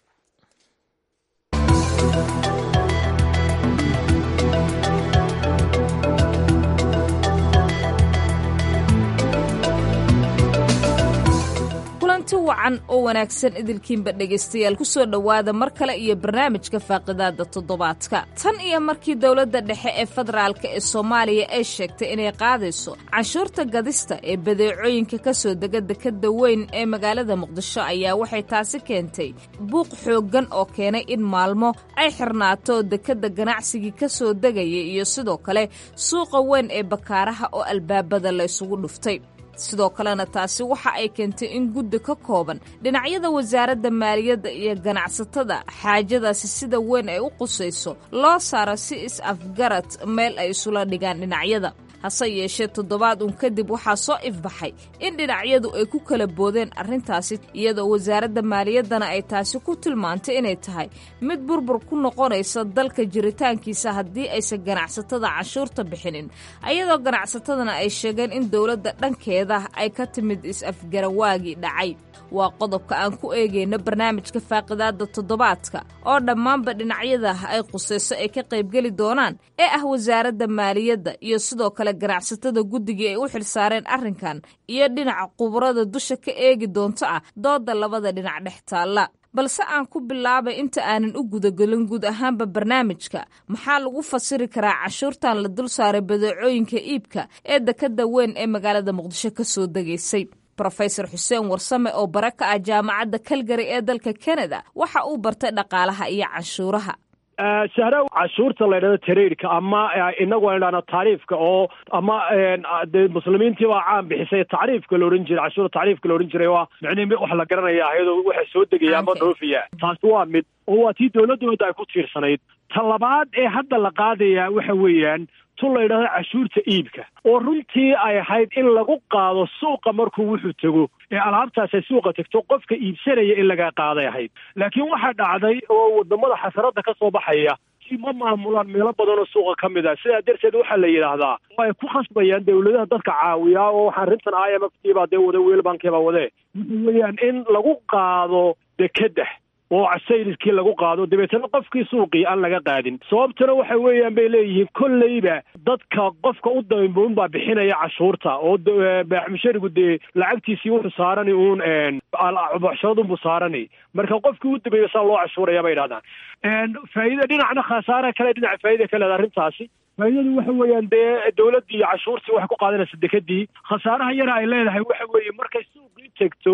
kulanti wacan oo wanaagsan idilkiinba dhegaystayaal ku soo dhowaada mar kale iyo barnaamijka faaqidaada toddobaadka tan iyo markii dowladda dhexe ee federaalka ee soomaaliya ay sheegtay inay qaadayso canshuurta gadista ee badeecooyinka ka soo dega dekadda weyn ee magaalada muqdisho ayaa waxay taasi keentay buuq xooggan oo keenay in maalmo ay xirnaato dekadda ganacsigii ka soo degaya iyo sidoo kale suuqa weyn ee bakaaraha oo albaabada la ysugu dhuftay sidoo kalena taasi waxa ay keentay in guddi ka kooban dhinacyada wasaaradda maaliyadda iyo ganacsatada xaajadaasi sida weyn ay u qusayso loo saaro si is-afgarad meel ay isula dhigaan dhinacyada hase yeeshee toddobaad uun kadib waxaa soo ifbaxay in dhinacyadu ay ku kala boodeen arrintaasi iyadoo wasaaradda maaliyaddana ay taasi ku tilmaantay inay tahay mid burbur ku noqonaysa dalka jiritaankiisa haddii aysan ganacsatada canshuurta bixinin ayadoo ganacsatadana ay sheegeen in dowladda dhankeeda ay ka timid is-afgarawaagii dhacay waa qodobka aan ku eegayna barnaamijka faaqidaada toddobaadka oo dhammaanba dhinacyada ay qusayso ay ka qaybgeli doonaan ee ah wasaaradda maaliyadda iyo sidoo kale ganacsatada guddigii ay u xilsaareen arrinkan iyo dhinaca quburada dusha ka eegi doonto ah dooda labada dhinac dhex taalla balse aan ku bilaabay inta aanan u gudagelin guud ahaanba barnaamijka maxaa lagu fasiri karaa cashuurtan la dul saaray badeecooyinka iibka ee dekadda weyn ee magaalada muqdisho ka soo degaysay rofesor xuseen warsame oo bara ka ah jaamacadda kalgari ee dalka kanada waxa uu bartay dhaqaalaha iyo canshuuraha sahra cashuurta la ydhahdo tareyrka ama inagu aan idhahno tacriifka oo ama de muslimiintii baa caan bixisay tacriifka la odhan jiray cashuurta tacriifka la odhan jiray waa micnihi wax la garanaya iyadoo waxa soo degaya ama dhoofiya taasi waa mid oo waa tii dowladooda ay ku tiirsanayd ta labaad ee hadda la qaadaya waxa weeyaan tun la yidhahdo cashuurta iibka oo runtii ay ahayd in lagu qaado suuqa markuu wuxuu tego ee alaabtaasay suuqa tegto qofka iibsanaya in laga qaaday ahayd laakiin waxaa dhacday oo wadamada xasaradda ka soo baxaya si ma maamulaan meelo badan oo suuqa ka mid ah sidaa darteed waxaa la yidhaahdaa way ku khasbayaan dawladaha dadka caawiyaa oo waxaa arrintan i m f t baa dee wada weelbankiibaa wadee waxa weeyaan in lagu qaado dekedda oo sayriskii lagu qaado dabeetana qofkii suuqii aan laga qaadin sababtuna waxa weeyaan bay leeyihiin kolleyba dadka qofka u damboon baa bixinaya cashuurta oo baaxmusharigu dee lacagtiisii wuxuu saarani uun bocsharadunbuu saarani marka qofkii u dambeeya saa loo cashuuraya bay idhahdaan faa'iida dhinacna khasaare kale dhinaca faa'iida ka leeda arrintaasi faa'iidadu waxa weeyaan dee dawladdii iyo cashuurtii waxay ku qaadanaysa dekadii khasaaraha yara ay leedahay waxa weeye markay suuqii tegto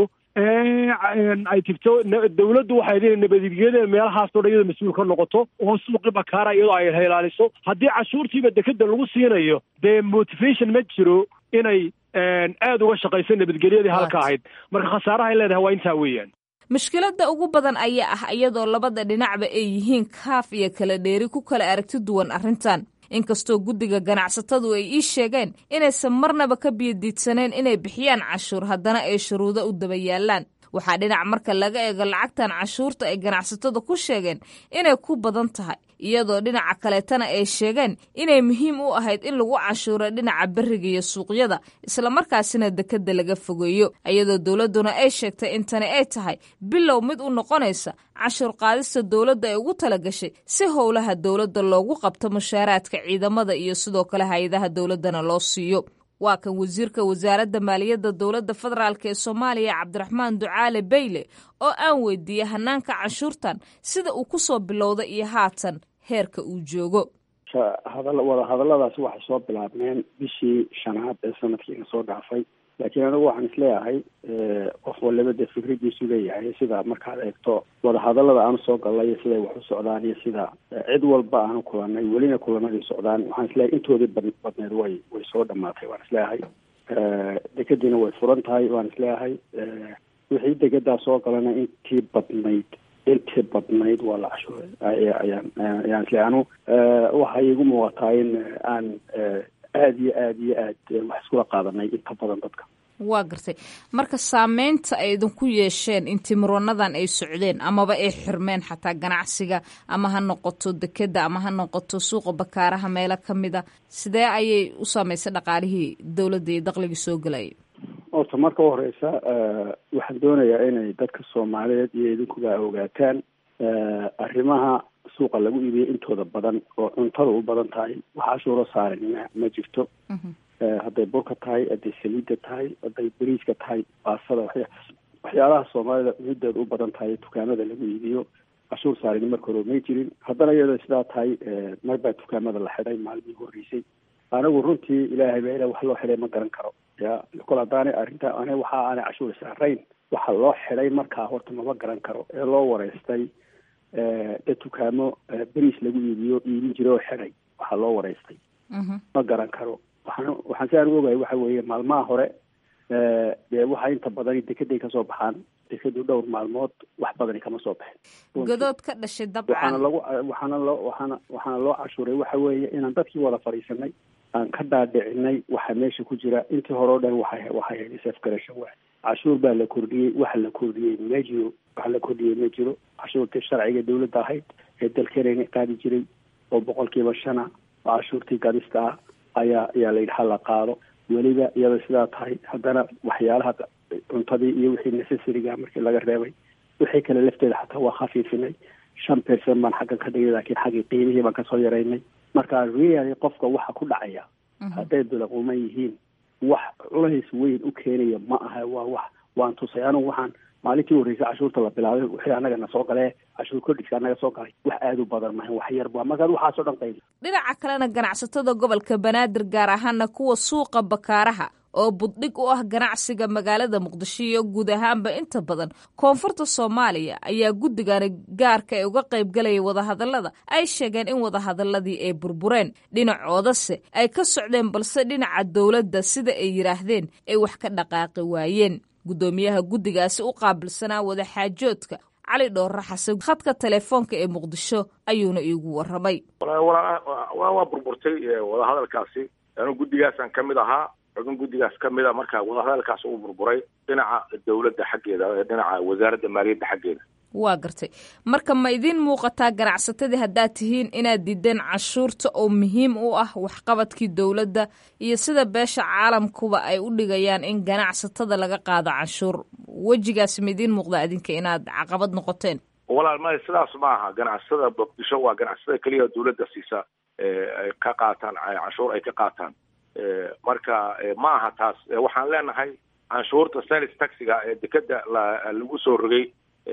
ay tigto dawladdu waxay leedahay nabadgelyada meelahaasoo dhan iyadoo mas-uul ka noqoto oo suuqii bakaara iyadoo ay ilaaliso haddii cashuurtiiba dekeda lagu siinayo dee motivation ma jiro inay aada uga shaqayso nabadgelyadii halka ahayd marka khasaaraha ay leedahay waa intaa weeyaan mushkiladda ugu badan ayaa ah iyadoo labada dhinacba ay yihiin kaaf iyo kala dheeri ku kala aragti duwan arrintan inkastoo guddiga ganacsatadu ay ii sheegeen inaysan marnaba ka biyodiidsaneen inay bixiyaan cashuur haddana ay shuruudo u daba yaalaan waxaa dhinac marka laga eego lacagtan cashuurta ay ganacsatada ku sheegeen inay ku badan tahay iyadoo dhinaca kaleetana ay sheegeen inay muhiim u ahayd in lagu cashuuro dhinaca beriga iyo suuqyada islamarkaasina dekeda laga fogeeyo iyadoo dowladduna ay sheegtay in tani ay tahay bilow mid u noqonaysa cashuur qaadista dowladda ay ugu talagashay si howlaha dowladda loogu qabto mushaaraadka ciidamada iyo sidoo kale hay-adaha dowladdana loo siiyo waa kan wasiirka wasaaradda maaliyadda dowladda federaalk ee soomaaliya cabdiraxmaan ducaale bayle oo aan weydiiyey hanaanka canshuurtan sida uu kusoo bilowda iyo haatan heerka uu joogo wada hadalladaasi waxay soo bilaabmeen bishii shanaad ee sanadkiina soo dhaafay laakiin anigu waxaan isleeyahay qof waliba dee fikradiisu leeyahay sida markaad eegto wadahadallada aanu soo gallay iyo siday wax u socdaan iyo sida cid walba aanu kulanay welina kulanadii socdaan waxaan isleeyahay intoodii bad badneed way way soo dhamaatay waan isleeyahay dekadiina way furan tahay waan isleeyahay wixii degadaa soo galana intii badnayd intii badnayd waa la cashuuray ayaan ayaan isleeyahay anu waxay igu muuqataa in aan aada iyo aada iyo aad wax iskula qaadanay inta badan dadka waa gartay marka saameynta ay idinku yeesheen intii muranadan ay socdeen amaba ay xirmeen xataa ganacsiga ama ha noqoto dekeda ama ha noqoto suuqa bakaaraha meelo ka mida sidee ayay u saameysay dhaqaalihii dowladda iyo daqligii soo gelayay horta marka u horeysa waxaan doonayaa inay dadka soomaaliyeed iyo idinkuba ogaataan arrimaha suuqa lagu iibiyay intooda badan oo cuntada u badan tahay wax cashuuro saaran ma ma jirto hadday burka tahay hadday saliidda tahay hadday beriiska tahay baasada waxya waxyaalaha soomaalida cunideeda u badan tahay dukaamada lagu iibiyo cashuur saaran marka hore may jirin haddana iyadoo sidaa tahay mar baa dukaamada la xidhay maalmihii horreysay anigu runtii ilaahay baa ila wax loo xidhay ma garan karo ya kol haddaanay arrinta ani waxa aanay cashuur saarayn waxa loo xidhay markaa horta mama garan karo ee loo wareystay dad dukaamo beriis lagu iibiyo iibin jiray oo xidhay waxaa loo wareystay ma garan karo waxaan waxaan si aan u ogahay waxa weeye maalmaha hore dee waxa inta badani dekeday kasoo baxaan dekadu dhowr maalmood wax badani kama soo baxin godood ka dhashay waxaana dabcan lagu waxaana loo waxaana waxaana loo cashuuray waxa weeye inaan dadkii wada fadhiisanay aan ka dhaadhicinay waxa meesha ku jira intii hore o dhan waxay waxay hayd safgarasho waay cashuur baa la kordhiyey waxa la kordhiyey ma jiro waxa la kordhiyey ma jiro cashuurtii sharciga dawladda ahayd ee dalkeenayna qaadi jiray oo boqolkiiba shana oo cashuurtii gadista ah ayaa ayaa la yidhi hala qaado weliba iyada sidaa tahay haddana waxyaalaha cuntadii iyo wixii necessariga markii laga reebay wixii kale lafteeda xataa waa khafiifinay shan percent baan xaggan ka dhigay laakiin xaggii qiimihii baan kasoo yaraynay marka really qofka waxa ku dhacaya hadday bilaquman yihiin wax culays weyn u keenaya ma aha waa wax waan tusay anigu waxaan maalintii horreysay cashuurta la bilaabay wixii annaga na soo galee cashuur kordhigsa annaga soo galay wax aada u badan mahan wax yar ba markaad waxaasoo dhan qaybi dhinaca kalena ganacsatada gobolka banaadir gaar ahaana kuwa suuqa bakaaraha oo buddhig u ah ganacsiga magaalada muqdisho iyo guud ahaanba inta badan koonfurta soomaaliya ayaa guddigani gaarka ee uga qaybgalaya wadahadallada ay sheegeen in wadahadaladii ay burbureen dhinacoodase ay ka socdeen balse dhinaca dowladda sida ay yidhaahdeen ay wax ka dhaqaaqi waayeen guddoomiyaha guddigaasi u qaabilsanaa wadaxaajoodka cali dhoorre xasan khadka telefoonka ee muqdisho ayuuna iigu warramay waa burburtay wadahadalkaasi anu guddigaasaan ka mid ahaa xubin guddigaas ka mid a marka wadahadalkaas uu burburay dhinaca dowladda xaggeeda dhinaca wasaaradda maaliyadda xaggeeda waa gartay marka ma idiin muuqataa ganacsatadii haddaad tihiin inaad diideen cashuurta oo muhiim u ah waxqabadkii dowladda iyo sida beesha caalamkuba ay u dhigayaan in ganacsatada laga qaado canshuur wejigaasi ma idiin muuqdaa idinka inaad caqabad noqoteen walaal maya sidaas ma aha ganacsatada muqdisho waa ganacsatada keliya dowladda siisa ay ka qaataan canshuur ay ka qaataan marka ma aha taas waxaan leenahay canshuurta sales taxiga ee dekeda lagu soo rogay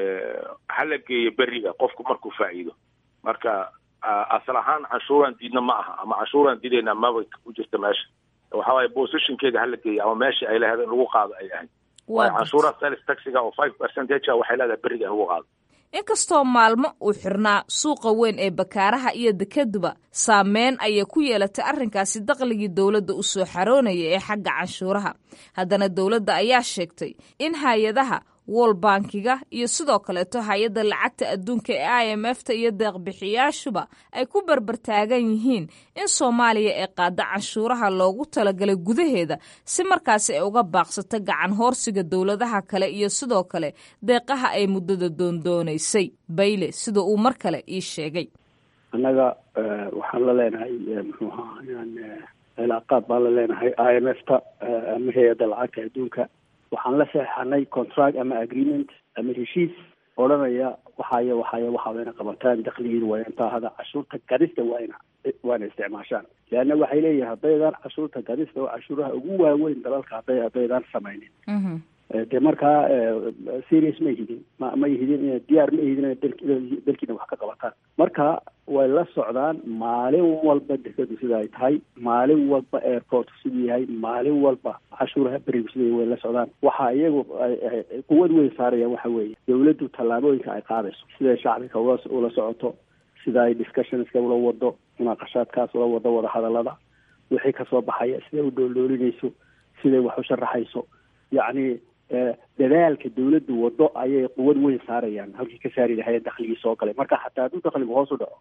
hala geeyo beriga qofku markuu faa'iido marka asal ahaan canshuuraan diidna ma aha ama canshuuraan diidayna maba ku jirta meesha waxa waaye positionkeeda hala geeyo ama meeshii ay leedahay in lagu qaado ay ahayd waayo canshuuraha sales taxiga oo five percentage a waxay leedahay beriga in lagu qaado inkastoo maalmo uu xirnaa suuqa weyn ee bakaaraha iyo dekeduba saameyn ayay ku yeelatay arrinkaasi daqligii dowladda u soo xaroonaya ee xagga canshuuraha haddana dowladda ayaa sheegtay in hay-adaha wol bankiga iyo sidoo kaleeto hay-adda lacagta adduunka ee i m f ta iyo deeqbixiyaashuba ay ku berbertaagan yihiin in soomaaliya ay qaada canshuuraha loogu talagalay gudaheeda si markaasi ay uga baaqsato gacan hoorsiga dowladaha kale iyo sidoo kale deeqaha ay muddada doondoonaysay bayle sida uu mar kale ii sheegay annaga waxaan la leenahay muxuu ahaa inaan cilaaqaad baan la leenahay i m f ta ama hay-adda lacagta adduunka waxaan la saxeixanay contract ama agreement ama heshiis odhanaya waxaaya waxaaya waxaa wayna qabataan dakligiina waa intaa hada cashuurta gadista waa ina waana isticmaashaan leanna waxay leeyihin haddaydaan cashuurta gadista oo cashuuraha ugu waaweyn dalalka hadday haddaydaan samaynin dee markaa serious ma ihidin ma ma ihidin diyaar ma ihidin inay dalkiina wax ka qabataan marka way la socdaan maalin walba dekadu sida ay tahay maalin walba airport siduu yahay maalin walba cashuuraha berigu sida way la socdaan waxa iyagu quwad weyn saarayaan waxa weeye dawladdu tallaabooyinka ay qaadayso siday shacbiga ula ula socoto sida ay discussionska ula wado munaaqashaadkaas ula wado wadahadalada wixii kasoo baxaya siday u dhooloolinayso siday wax u sharaxayso yacni dadaalka dawladdu wado ayay quwad weyn saarayaan halkii ka saari lahayen dakligii soo galay marka xataa hadduu dakligu hoos u dhaco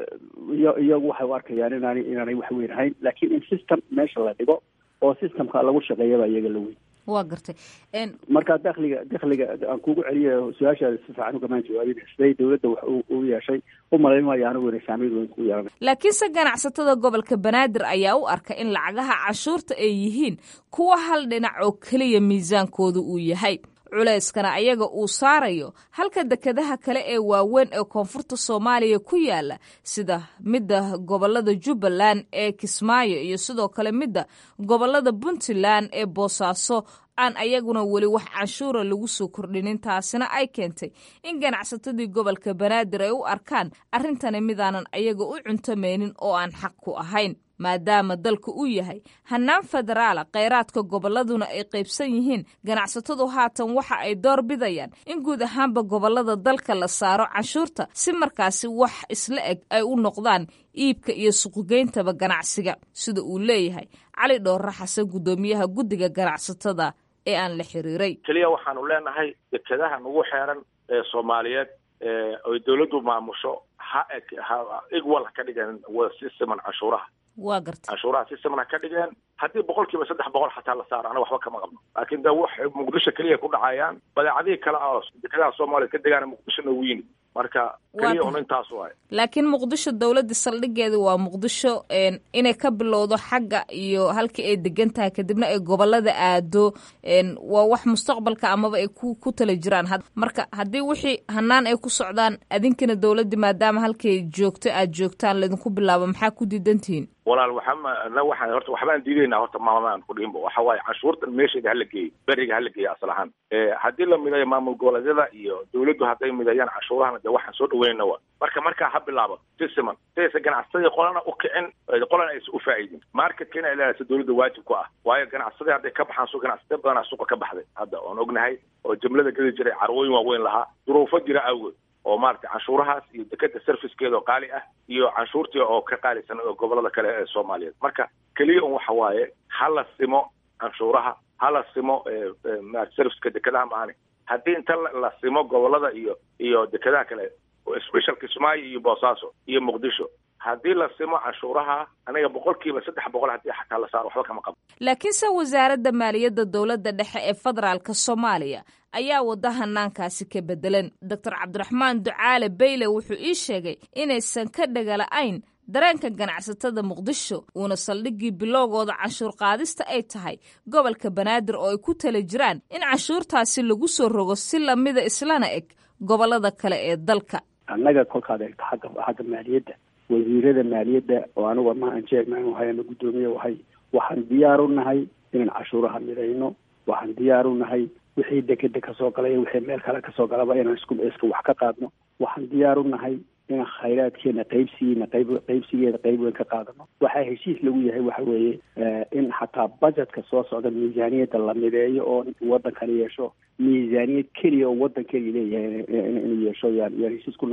iyo iyagu waxay u arkayaan inaanay inaanay wax weyn ahayn laakiin in system meesha la dhigo oo systemka lagu shaqeeyaba iyaga la weyn waa gartay marka dakliga dakliga aan kugu celiya su-aashaada si fiican ugamaan jawaabin siday dawladda wax u yeeshay u malayn maayo anigu inay saameyn weyn ku yeelanay laakiinse ganacsatada gobolka banaadir ayaa u arka in lacagaha cashuurta ay yihiin kuwa hal dhinac oo keliya miisaankooda uu yahay culayskana ayaga uu saarayo halka dekedaha kale ee waaweyn ee koonfurta soomaaliya ku yaala sida midda gobolada jubbaland ee kismaayo iyo sidoo kale midda gobolada puntland ee boosaaso aan ayaguna weli wax canshuura lagu soo kordhinin taasina ay keentay in ganacsatadii gobolka banaadir ay u arkaan arrintani midaanan ayaga u cuntamaynin oo aan xaq ku ahayn maadaama dalka uu yahay hannaan federaala kheyraadka gobolladuna ay qaybsan yihiin ganacsatadu haatan waxa ay door bidayaan in guud ahaanba gobollada dalka la saaro canshuurta si markaasi wax isla eg ay u noqdaan iibka iyo suuqgeyntaba ganacsiga sida uu leeyahay cali dhoorre xasan guddoomiyaha guddiga ganacsatada ee aan la xiriiray keliya waxaanu leenahay dekedaha nagu xeeran ee soomaaliyeed oy dawladdu maamusho ha eg ha igwal ha ka dhigeen si siman canshuuraha waa gartay canshuuraha si siman ha ka dhigeen haddii boqol kiiba saddex boqol xataa la saaro ana waxba kama qabno laakiin de wax muqdisho keliya ku dhacayaan badeecadihii kale oo dekedaha soomaaliya ka degaana muqdisho noogu yimid marka keliya un intaas waay laakiin muqdisho dowladda saldhigeeda waa muqdisho inay ka bilowdo xagga iyo halkii ay degan tahay kadibna ay gobolada aado waa wax mustaqbalka amaba ay ku ku tala jiraan marka haddii wixii hanaan ay ku socdaan adinkana dowladda maadaama halkay joogto aad joogtaan laydinku bilaabo maxaa ku diidantihiin walaal waxaa waxaan horta waxbaan diidaynaa horta maamaaan ku dhihinba waxa waaye canshuurtan meesheeda hala geeyo beriga hala geeyo asal ahaan haddii la midayo maamul goboleedyada iyo dawladdu hadday midayaan canshuurahana de waxaan soo dhaweynayna wa marka markaa ha bilaabo si siman sidaysa ganacsadii qolana u kicin qolana aysa u faa'idin marketka inay leedaysa dawladda waajib ku ah waayo ganacsadii hadday ka baxaan su ganacsade badanaa suuqa ka baxday hadda oon ognahay oo jumlada geli jiray carwooyin waaweyn lahaa duruufo jira awgood oo maaragtay canshuurahaas iyo dekeda servicekeeda oo qaali ah iyo canshuurtii oo ka qaalisan oo gobolada kale ee soomaaliyeed marka keliya un waxa waaye ha la simo canshuuraha ha la simo serviceka dekedaha maahane haddii inta la simo gobolada iyo iyo dekedaha kale special kismaayo iyo boosaaso iyo muqdisho haddii la simo canshuuraha aniga boqolkiiba saddex boqol haddii xataa la saaro waxba kama qabo laakiinse wasaaradda maaliyadda dowladda dhexe ee federaalka soomaaliya ayaa wada hanaankaasi ka bedelan doctor cabdiraxmaan ducaale bayle wuxuu ii sheegay inaysan ka dhagala-ayn dareenka ganacsatada muqdisho uuna saldhiggii bilowgooda canshuur qaadista ay tahay gobolka banaadir oo ay ku tala jiraan in canshuurtaasi lagu soo rogo si lamida islana eg gobolada kale ee dalka annaga kolkaad eegto xagga xagga maaliyadda wasiirada maaliyadda oo anigu ama aan chairman wahay ama guddoomiye wahay waxaan diyaar u nahay inaan cashuuraha midayno waxaan diyaar u nahay wixii dekeda kasoo galay wixii meel kale kasoo galaba inaan isku iska wax ka qaadno waxaan diyaar u nahay inaan khayraadkeena qaybsigiina qayb qaybsigeeda qayb weyn ka qaadano waxaa heshiis lagu yahay waxa weeye in xataa budgetka soo socda miisaaniyadda la mideeyo oo waddankani yeesho miisaaniyad keliya oo waddan keliya leeyahay inuu yeesho yaan yaan heshiis ku nahay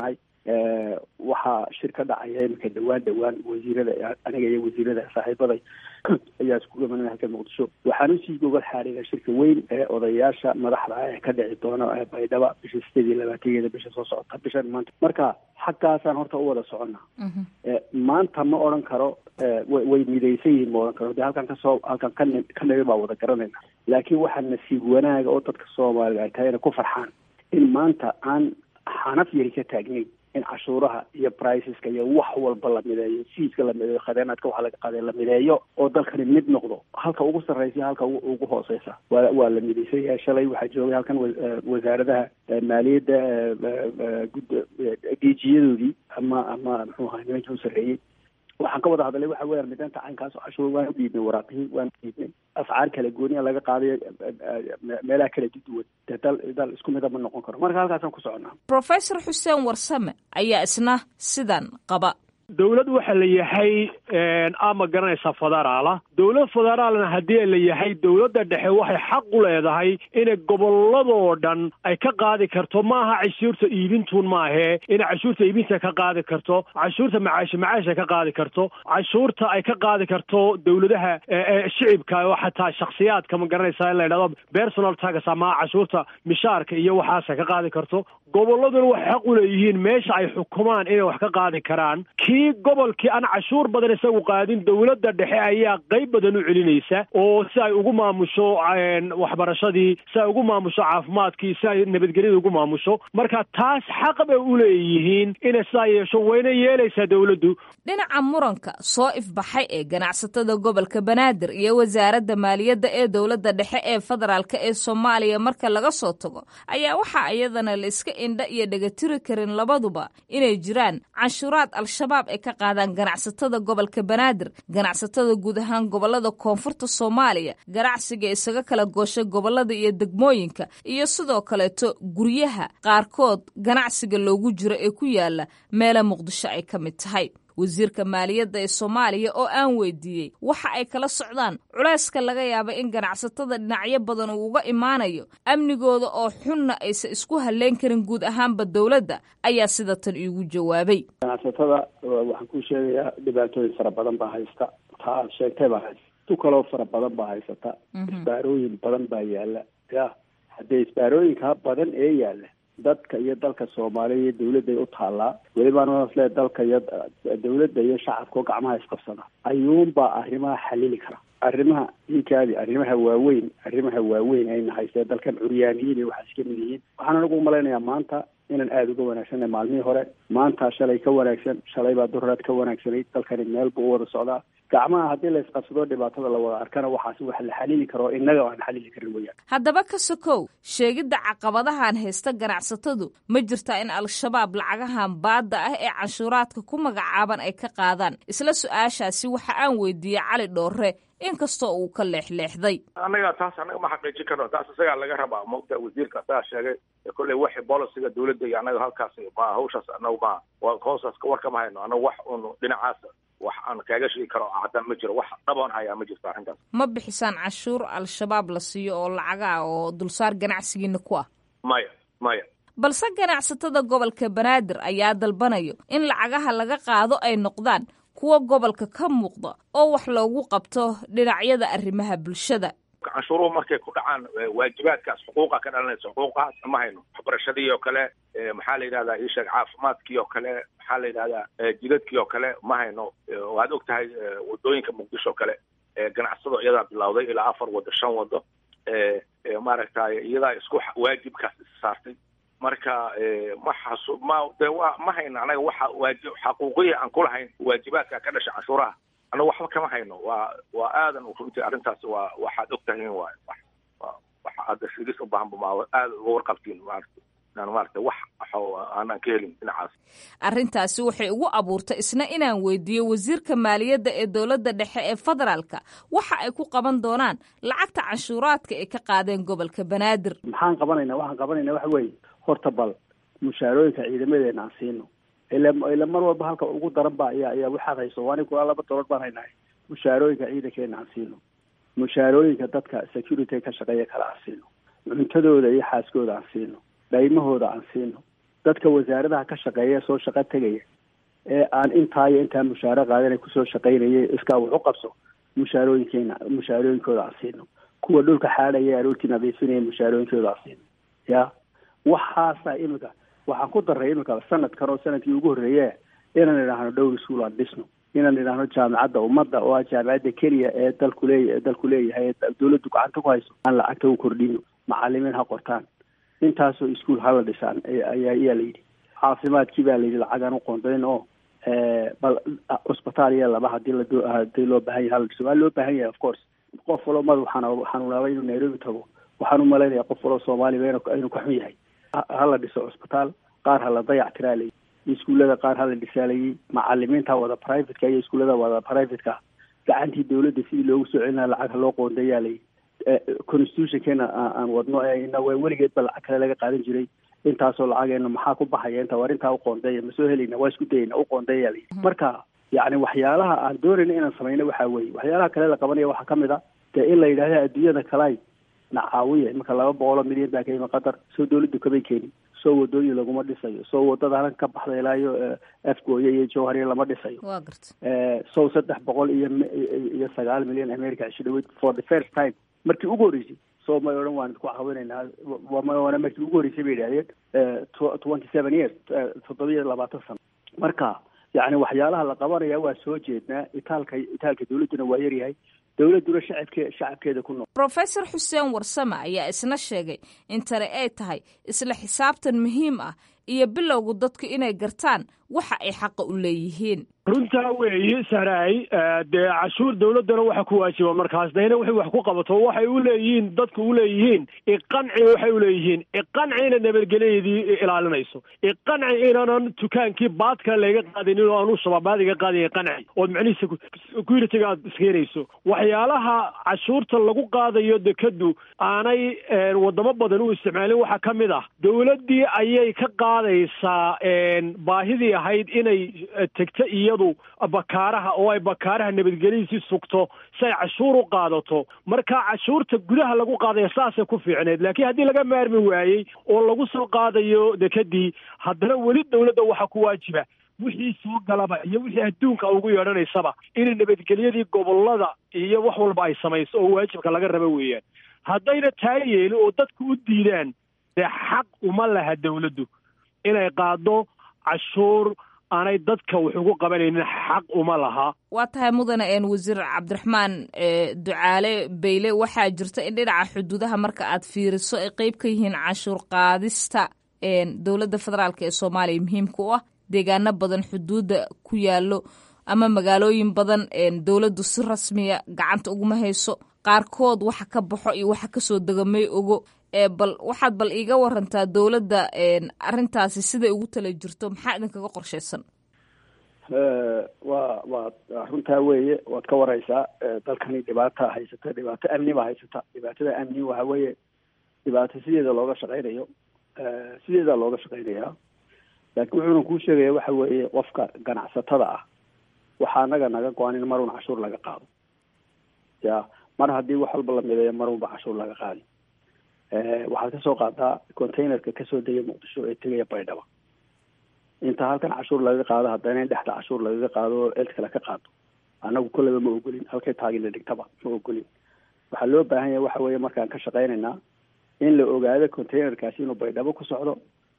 waxaa shir ka dhacaya iminka dhawaan dhawaan wasiirada aniga iyo wasiirada saaxiibaday ayaa isku gamanaya halka muqdisho waxaan usii gogol xaariga shirka weyn ee odayaasha madaxda ah ee ka dhici doona baydhaba bisha sideed iyo labaatankeeda bisha soo socota bishan maanta marka xaggaasaan horta u wada soconnaa maanta ma odhan karo way midaysan yihiin ma odhan karo de halkan kasoo halkan ka ka nabi baa wada garanayna laakiin waxaa nasiib wanaaga oo dadka soomaaliga ay tahay inay ku farxaan in maanta aan xanaf yari ka taagnayn in cashuuraha iyo briceska iyo wax walba la mideeyo siiska la mideeyo khadeenaadka waxa laga qaaday la mideeyo oo dalkani mid noqdo halka ugu sarreysa halka ugu hooseysa waa waa la midaysan yahay shalay waxaa joogay halkan wasaaradaha maaliyadda geejiyadoodii ama ama muxuu ahaa nimankii u sarreeyey waxaan ka wada hadalay waxa weeyaan mideynta caynkaas oo cashuur waan u dhiibnay waraaqihii waan u dhiibnay afcaar kala gooniya laga qaadayo meelaha kala duwan dee dal dal isku mida ma noqon karo marka halkaasaan ku soconaa professor xuseen warsame ayaa isna sidan qaba dowlad waxa la yahay ama garanaysa federaala dowlad federaalna haddii la yahay dowladda dhexe waxay xaq u leedahay inay gobolladoo dhan ay ka qaadi karto maaha cashuurta iibintuun maahee inay cashuurta iibinta ka qaadi karto cashuurta macaashi macaasha ka qaadi karto cashuurta ay ka qaadi karto dowladaha shicibka oo xataa shaksiyaadka ma garanaysa in la yidhahdo personal tax ama cashuurta mishaarka iyo waxaasa ka qaadi karto gobolladuna waxay xaq u leeyihiin meesha ay xukumaan inay wax ka qaadi karaan kii gobolkii aan cashuur badan isagu qaadin dowladda dhexe ayaa qayb badan u celinaysa oo si ay ugu maamusho waxbarashadii si ay ugu maamusho caafimaadkii si ay nabadgelyada ugu maamusho marka taas xaq bay u leeyihiin inay sidaa yeesho wayna yeelaysaa dowladdu dhinaca muranka soo ifbaxay ee ganacsatada gobolka banaadir iyo wasaaradda maaliyadda ee dowladda dhexe ee federaalka ee soomaaliya marka laga soo tago ayaa waxaa iyadana la iska indha iyo dhegatiri karin labaduba inay jiraan canshuuraad al-shabaab ay ka qaadaan ganacsatada gobolka banaadir ganacsatada guud ahaan gobolada koonfurta soomaaliya ganacsiga isaga kala gooshay gobolada iyo degmooyinka iyo sidoo kaleeto guryaha qaarkood ganacsiga loogu jiro ee ku yaala meela muqdisho ay ka mid tahay wasiirka maaliyadda ee soomaaliya oo aan weydiiyey waxa ay kala socdaan culayska laga yaaba in ganacsatada dhinacyo badan uu uga imaanayo amnigooda oo xunna aysan isku halleyn karin guud ahaanba dowladda ayaa sida tan iigu jawaabay ganacsatada waxaan ku sheegayaa dhibaatooyin fara badan baa haysta taa aad sheegtay baa haysta tu kaloo fara badan baa haysata isbaarooyin badan baa yaala ya haddee isbaarooyinkaa badan ee yaala dadka iyo dalka soomaaliya iyo dawladday u taallaa welibaan le dalka iyo dawladda iyo shacabka oo gacmaha isqabsada ayuunbaa arrimaha xalili kara arrimaha inkaadi arrimaha waaweyn arrimaha waaweyn ayna haystee dalkan curyaaniyiin iyo waxaas ka mid yihiin waxaan anagu umalaynayaa maanta inaan aada uga wanaagsanay maalmihii hore maanta shalay ka wanaagsan shalay baa dururaad ka wanaagsanayd dalkani meel buu u wada socdaa gacmaha haddii la isqabsado dhibaatada la wada arkana waxaas wax la xalili karo innaga aan xalili karin weyaan haddaba ka sokow sheegidda caqabadahan haysta ganacsatadu ma jirtaa in al-shabaab lacagahan baadda ah ee canshuuraadka ku magacaaban ay ka qaadaan isla su-aashaasi waxa aan weydiiyey cali dhoorre inkastoo uu ka leexleexday annaga taas annaga ma xaqiijin karno taas isagaa laga rabaa mogta wasiirka asagaa sheegay kolley waxi boliciga dawladda iyo annaga halkaas ma hawshaas annagu ma hoosaas war kama hayno annaga wax un dhinacaas wax aan kaaga sheegi karo caddaan ma jiro wax dhaboon hayaa ma jirto arrintaas ma bixisaan canshuur al-shabaab la siiyo oo lacaga ah oo dulsaar ganacsigiina ku ah maya maya balse ganacsatada gobolka banaadir ayaa dalbanayo in lacagaha laga qaado ay noqdaan kuwa gobolka ka muuqda oo wax loogu qabto dhinacyada arrimaha bulshada canshuuruhu markay ku dhacaan waajibaadkaas xuquuqa ka dhalanaysa xuquuqahaas ma hayno waxbarashadii oo kale maxaa la yidhahdaa isheeg caafimaadkii oo kale maxaa la yidhahdaa jidadkii oo kale ma hayno waad og tahay wadooyinka muqdisho oo kale ganacsado iyadaa bilawday ilaa afar wado shan wado maaragtay iyadaa isku waajibkaas is saartay marka ma xasu ma de wa ma hayno anaga waxa waajib xaquuqiya aan kulahayn waajibaadka ka dhasha canshuuraha anaga waxba kama hayno waa waa aadan runtii arrintaas waa waxaad og tahiin waay waxa aada shigis u baahan ma aada uga warqabtiin maarata inaan maarata wax aanan ka helin dhinacaas arrintaasi waxay ugu abuurtay isna inaan weydiiyo wasiirka maaliyadda ee dowladda dhexe ee federaalka waxa ay ku qaban doonaan lacagta canshuuraadka ay ka qaadeen gobolka banaadir maxaan qabanaynaa waxaan qabanaynaa waxa weeye horta bal mushaarooyinka ciidamadeena aan siino ila ila mar walba halka ugu daran ba ayaa ayaa waxaad hayso anigu laba dolar baan haynahay mushaarooyinka ciidankeena aan siino mushaarooyinka dadka security ka shaqeeya kale aan siino cuntadooda iyo xaaskooda aan siino dhaymahooda aan siino dadka wasaaradaha ka shaqeeya soo shaqo tegaya ee aan intaa iyo intaa mushaaro qaadanay kusoo shaqaynayay iskaa wax u qabso mushaarooyinkeena mushaarooyinkooda aan siino kuwa dhulka xaadhaya aroortii nadiifinaya mushaarooyinkooda aan siino ya waxaasa imika waxaan ku daray imika sanadkan oo sanadkii ugu horreeye inaan idhaahno dhowr iskuol aan dhisno inaan idhaahno jaamacadda ummadda oo ah jaamacadda keliya ee dalku leey dalku leeyahay ee dawladdu gacanta ku hayso aan lacagta u kordhino macalimiin ha qortaan intaasoo iskuol hala dhisaan ayaa ayaa layidhi caafimaadkii baa layidhi lacagaan u qoondayn oo bal cusbitaal iyo laba hadii la hadii loo baahan yahay hala dhiso waa loo baahan yahay of course qof walo madax xanuunaaba inuu nairobi tago waxaan u malaynaya qof walo soomaaliba inuu ka xun yahay hala dhiso cusbitaal qaar hala dayac tiraalay iskuullada qaar hala dhisaalayay macalimiinta wada privateka iyo iskuullada wada privateka gacantii dawladda sidii loogu soo celinaa lacag ha loo qoondayaalay constitutionkeena aan wadno ina weligeed ba lacag kale laga qaadan jiray intaasoo lacageena maxaa ku baxaya inta war intaa uqoondeeya ma soo helayna waa isku dayayna uqoondeeya la marka yacni waxyaalaha aan doonayna inaan samayno waxaa weeye waxyaalaha kale la qabanaya waxaa kamid a dee in la yidhahda adduunyada kalay na caawiya iminka laba boqoloo milyan baa ka yimi qatar soo dawladdu kamay keenin soo wadooyin laguma dhisayo soo wadada halkan ka baxda ilaa iyo afgooye iyo jowhariya lama dhisayo waa garta sow saddex boqol iyo iyo sagaal milyan america ishi dhaweyd for the first time markii ugu horreysay so may odhan waan ku caawinaynaa waana markii ugu horreysay bay yidhahdeen twenty seven years toddobiyo labaatan sano marka yacni waxyaalaha la qabanaya waa soo jeednaa itaalka itaalka dawladduna waa yaryahay dowladduna shacabke shacabkeeda ku nool rofesor xuseen warsame ayaa isna sheegay in tani ay tahay isla xisaabtan muhiim ah iyo bilowgu dadku inay gartaan waxa ay xaqa u leeyihiin runtaa weeye saraay dee cashuur dawladdana waxa ku waajiba markaas dayna waxay wax ku qabato waxay u leeyihiin dadku u leeyihiin iqanci waxay u leeyihiin iqanci ina nabadgelyadii ilaalinayso iqanci inaanan dukaankii baadka layga qaadinin oo aanu shababaad iga qaadaya iqanci ood macnihiisa securityga aad iskeenayso waxyaalaha cashuurta lagu qaadayo dekadu aanay wadamo badan u isticmaalin waxaa ka mid ah dawladdii ayay ka qaadaysaa baahidii ahayd inay tegto iyadu bakaaraha oo ay bakaaraha nabadgelyadiisii sugto si ay cashuur u qaadato marka cashuurta gudaha lagu qaadaya saasay ku fiicneed laakiin haddii laga maarmi waayey oo lagu soo qaadayo dekadii haddana weli dawladda waxaa ku waajiba wixii soo galaba iyo wixii adduunka ugu yeedhanaysaba inay nabadgelyadii gobolada iyo wax walba ay samayso oo waajibka laga raba weeyaan haddayna taa yeelin oo dadku u diidaan dee xaq uma laha dawladdu inay qaado cashuur aanay dadka wax ugu qabanaynin xaq uma laha waa tahay mudane een wasiir cabdiraxmaan ducaale bayle waxaa jirta in dhinaca xuduudaha marka aad fiiriso ay qeyb ka yihiin cashuur qaadista dowladda federaalk ee soomaaliya muhiimka u ah deegaano badan xuduudda ku yaalo ama magaalooyin badan dowladdu si rasmiya gacanta uguma hayso qaarkood waxa ka baxo iyo waxa kasoo dega may ogo bal waxaad bal iiga warantaa dowladda arrintaasi siday ugu tala jirto maxaa idinkaga qorshaysan waa waa runtaa weeye waad ka wareysaa dalkani dhibaata haysata dhibaato amni baa haysata dhibaatada amni waxa weeye dhibaato sideeda looga shaqeynayo sideedaa looga shaqeynayaa laakiin wuxuuna kuu sheegaya waxa weeye qofka ganacsatada ah waxaa anaga naga go-an in marun cashuur laga qaado ya mar haddii wax walba la mideeyo marunba cashuur laga qaadi waxaad kasoo qaadaa containerka kasoo degay muqdisho ee tegaya baydhaba inta halkan cashuur laga qaado haddana in dhexda cashuur lagaga qaado oo cid kale ka qaado annagu kolleyba ma ogolin halkay taagila dhigtaba ma ogolin waxaa loo baahan yahay waxa weeye markaan ka shaqeynaynaa in la ogaado containerkaasi inuu baydhabo ku socdo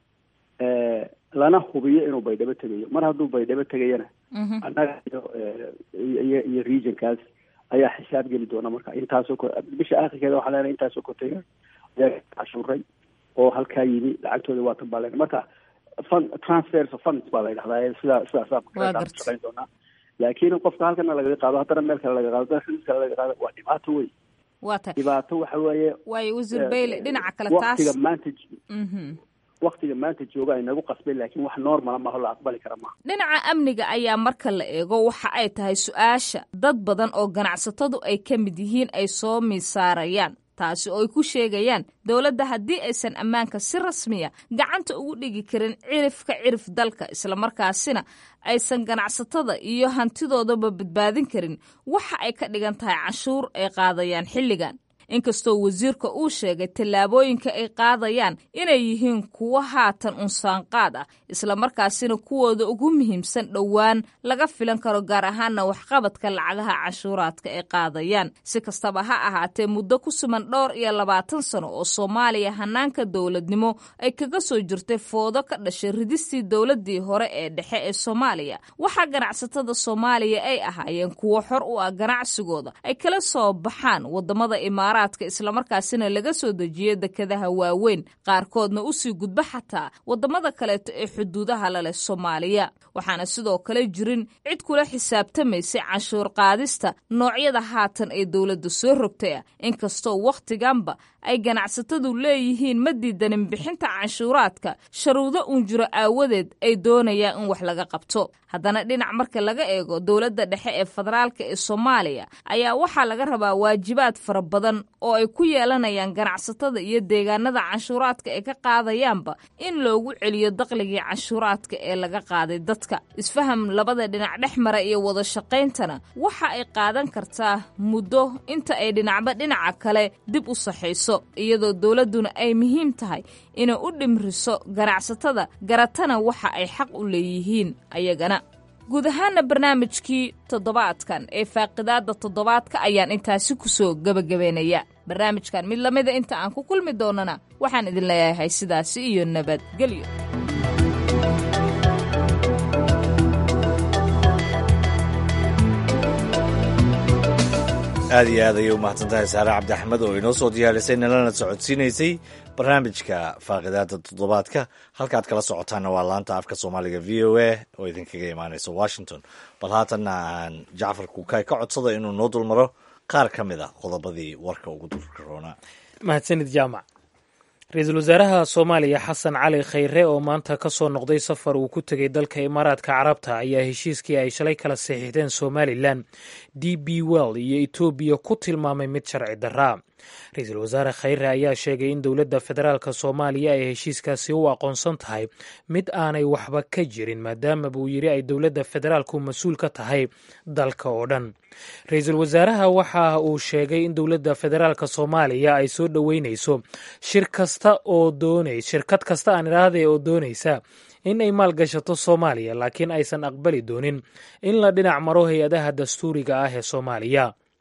lana hubiyo inuu baydhabo tegayo mar hadduu baydhabo tegayana annaga iyo iyo regionkaas ayaa xisaab geli doona marka intaasoo bisha akhirkeeda waxaa leenahay intaasoo container ayaa cashuuray oo halkaa yimi lacagtooda waa tan baa leenahay marka fund transfers of funds baa la yidhahdaa sidaa sidaasaa shaqeyn doonaa laakiin qofka halkana lagaga qaado haddana meel kale laga qaado haddana xudud kale laga qaado waa dhibaato wey waa tahay dhibaato waxa weeye waayo wasiir bayle dhinaca kale taas waqtiga maanta waktiga maanta jooga ay nagu qasbeen laakiin wax normala maaho la aqbali kara maaha dhinaca amniga ayaa marka la eego waxa ay tahay su-aasha dad badan oo ganacsatadu ay ka mid yihiin ay soo miisaarayaan taasi oo ay ku sheegayaan dowladda haddii aysan ammaanka si rasmiya gacanta ugu dhigi karin cirifka cirif dalka islamarkaasina aysan ganacsatada iyo hantidoodaba badbaadin karin waxa ay ka dhigan tahay canshuur ay qaadayaan xilligan inkastoo wasiirka uu sheegay tallaabooyinka ay qaadayaan inay yihiin kuwo haatan unsaanqaad ah islamarkaasina kuwooda ugu muhiimsan dhowaan laga filan karo gaar ahaana waxqabadka lacagaha canshuuraadka ay qaadayaan si kastaba ha ahaatee muddo ku suman dhowr iyo labaatan sano oo soomaaliya hanaanka dowladnimo ay kaga soo jirtay foodo ka dhashay ridistii dowladii hore ee dhexe ee soomaaliya waxaa ganacsatada soomaaliya ay ahaayeen kuwo xor u ah ganacsigooda ay kala soo baxaan wadamada imaaraadka islamarkaasina laga soo dejiya dekadaha waaweyn qaarkoodna usii gudba xataa wadamada kaleeto ee xuduudaha laleh soomaaliya waxaana sidoo kale jirin cid kula xisaabtamaysay canshuur qaadista noocyada haatan ee dowladda soo rogtay ah inkastoo wakhtiganba ay ganacsatadu leeyihiin ma diidanin bixinta canshuuraadka sharuudo uun jiro aawadeed ay doonayaan in wax laga qabto haddana dhinac marka laga eego dowladda dhexe ee federaalka ee soomaaliya ayaa waxaa laga rabaa waajibaad fara badan oo ay ku yeelanayaan ganacsatada iyo deegaanada canshuuraadka ay ka qaadayaanba in loogu celiyo daqligii canshuuraadka ee laga qaaday dadka isfaham labada dhinac dhex mara iyo wada shaqayntana waxa ay qaadan kartaa muddo inta ay dhinacba dhinaca kale dib u saxayso iyadoo dowladduna ay muhiim tahay inay u dhimriso ganacsatada garatana waxa ay xaq u leeyihiin ayagana guud ahaana barnaamijkii toddobaadkan ee faaqidaadda toddobaadka ayaan intaasi ku soo gebagabeynaya barnaamijkan mid lamida inta aan ku kulmi doonana waxaan idin leeyahay sidaasi iyo nabadgelyo aad iyo aad ayay u mahadsan tahay saare cabdi axmed oo inoo soo diyaarisay nalana socodsiinaysay barnaamijka faaqidaada toddobaadka halkaad kala socotaanna waa laanta afka soomaaliga v o a oo idinkaga imaanaysa washington bal haatanna aan jacfar kuukay ka codsada inuu noo dulmaro qaar ka mid a qodobadii warka ugu dulka roonaa mahadsanid jaamac ra-iisul wasaaraha soomaaliya xasan cali khayre oo maanta ka soo noqday safar uu ku tegey dalka imaaraadka carabta ayaa heshiiskii ay shalay kala saxiixdeen somalilan d b well iyo etoobiya ku tilmaamay mid sharci daraa ra-iisul wasaare khayre ayaa sheegay in dowladda federaalk soomaaliya ay heshiiskaasi u aqoonsan tahay mid aanay waxba ka jirin maadaama buu yidhi ay dowladda federaalku mas-uul ka tahay dalka oo dhan ra-iisul wasaaraha waxa uu sheegay in dowladda federaalk soomaaliya ay soo dhoweynayso shir kasta oo doonay shirkad kasta aan idhaahday oo doonaysa in ay maalgashato soomaaliya laakiin aysan aqbali doonin in la dhinac maro hay-adaha dastuuriga ah ee soomaaliya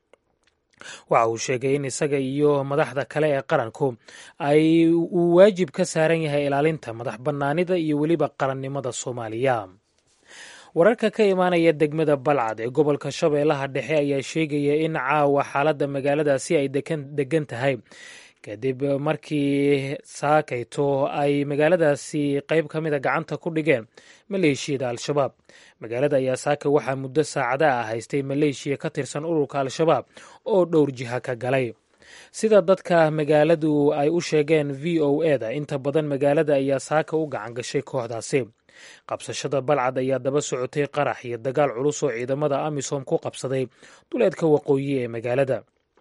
waxa uu sheegay in isaga iyo madaxda kale ee qaranku ay uu waajib ka saaran yahay ilaalinta madax bannaanida iyo weliba qarannimada soomaaliya wararka ka imaanaya degmada balcad ee gobolka shabeellaha dhexe ayaa sheegaya in caawa xaaladda magaaladaasi ay degan tahay kadib markii saakayto ay magaaladaasi qayb ka mida gacanta ku dhigeen maleeshiyada al-shabaab magaalada ayaa saaka waxaa muddo saacada ah haystay maleeshiya ka tirsan ururka al-shabaab oo dhowr jiha ka galay sida dadka magaaladu ay u sheegeen v o e da inta badan magaalada ayaa saaka u gacan gashay kooxdaasi qabsashada balcad ayaa daba socotay qarax iyo dagaal culus oo ciidamada amisom ku qabsaday duleedka waqooyi ee magaalada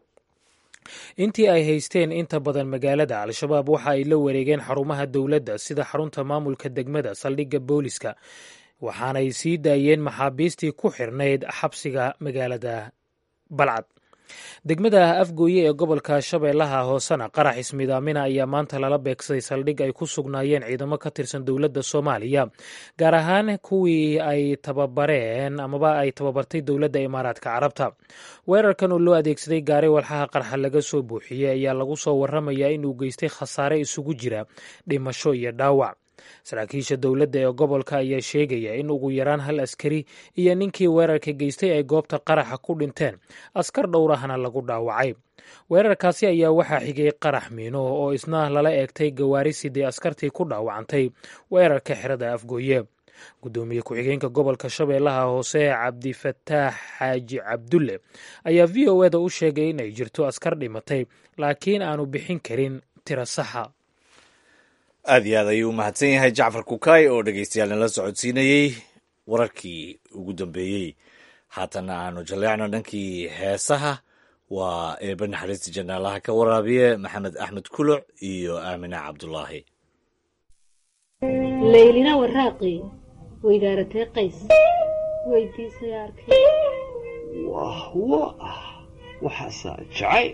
intii ay haysteen inta badan magaalada al-shabaab waxa ay la wareegeen xarumaha dowladda sida xarunta maamulka degmada saldhigga booliska waxaanay sii daayeen maxaabiistii ku xirnayd xabsiga magaalada balcad degmada afgooye ee gobolka shabeellaha hoosena qarax ismidaamina ayaa maanta lala beegsaday saldhig ay ku sugnaayeen ciidamo ka tirsan dowladda soomaaliya gaar ahaan kuwii ay tababareen amaba ay tababartay dowladda imaaraadka carabta weerarkan oo loo adeegsaday gaari walxaha qarxa laga soo buuxiyey ayaa lagu soo waramayaa inuu geystay khasaare isugu jira dhimasho iyo dhaawac saraakiisha dowladda ee gobolka ayaa sheegaya in ugu yaraan hal askari iyo ninkii weerarka geystay ay goobta qaraxa ku dhinteen askar dhowrahana lagu dhaawacay weerarkaasi ayaa waxaa xigay qarax miino oo isna lala eegtay gawaari sidii askartii ku dhaawacantay weerarka xerada afgooye guddoomiye ku-xigeenka gobolka shabeellaha hoose cabdifataax xaaji cabdulle ayaa v o eda u sheegay inay jirto askar dhimatay laakiin aanu bixin karin tiro saxa aad iyo aad ayuu u mahadsan yahay jacfar kukaay oo dhegeystayaal nala socodsiinayey wararkii ugu dambeeyey haatana aanu jaleecno dhankii heesaha waa eebe naxariista janaalaha ka waraabiye maxamed axmed kuluc iyo aamine cabdulaahi laylina waraaqi weydaaratee qays weydiisay arkay wah wa ah waxaasaa jacayl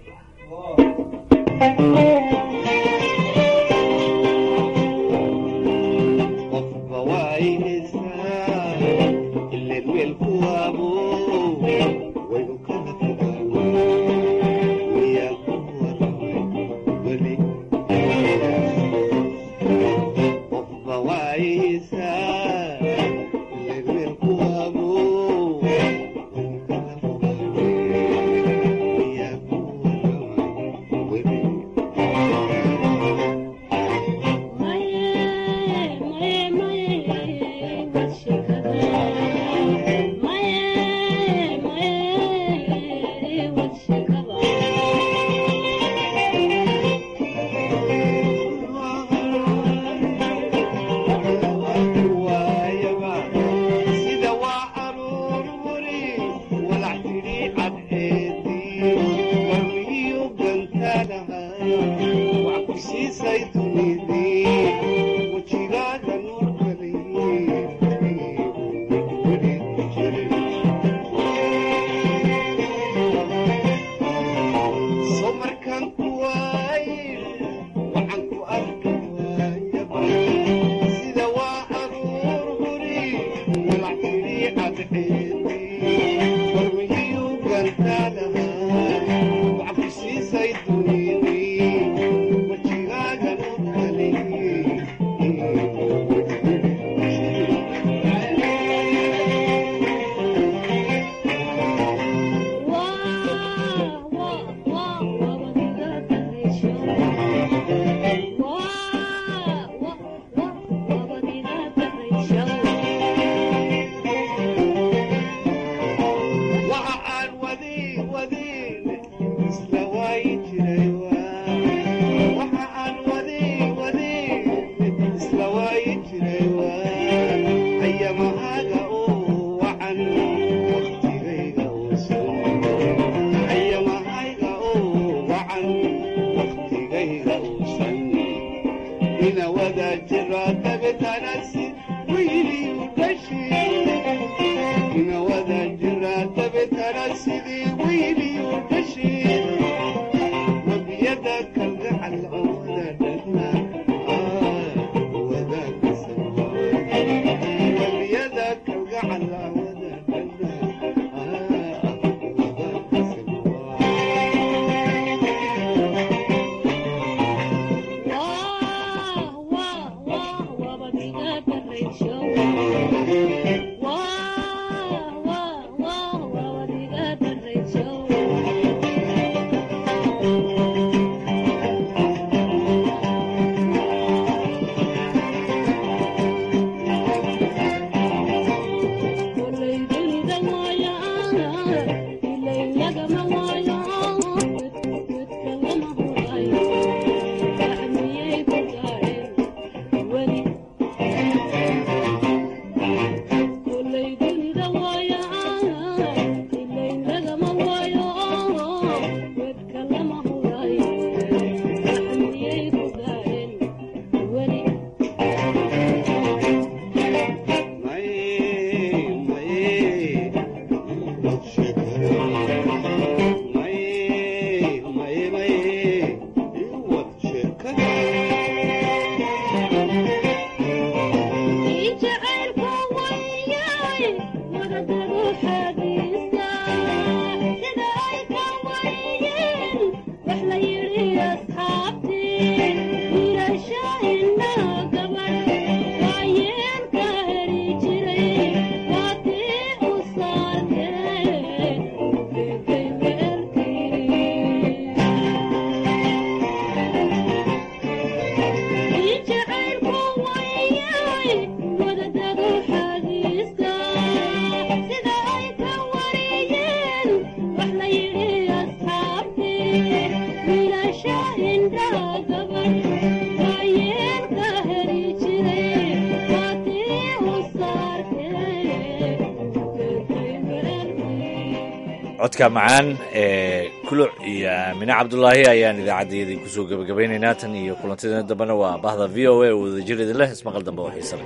codka macaan ee kuluc iyo aamine cabdulaahi ayaan idaacaddayadii kusoo gebagabaynaynaa tan iyo kulantideena dambena waa bahda v o a oo wadajir idin leh ismaqal dambe oo xiise leh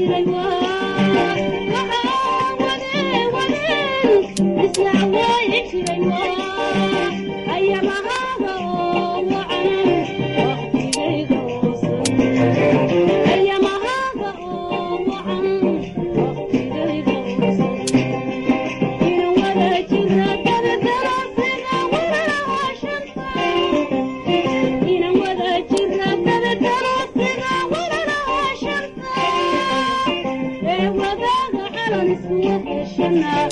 Thank you.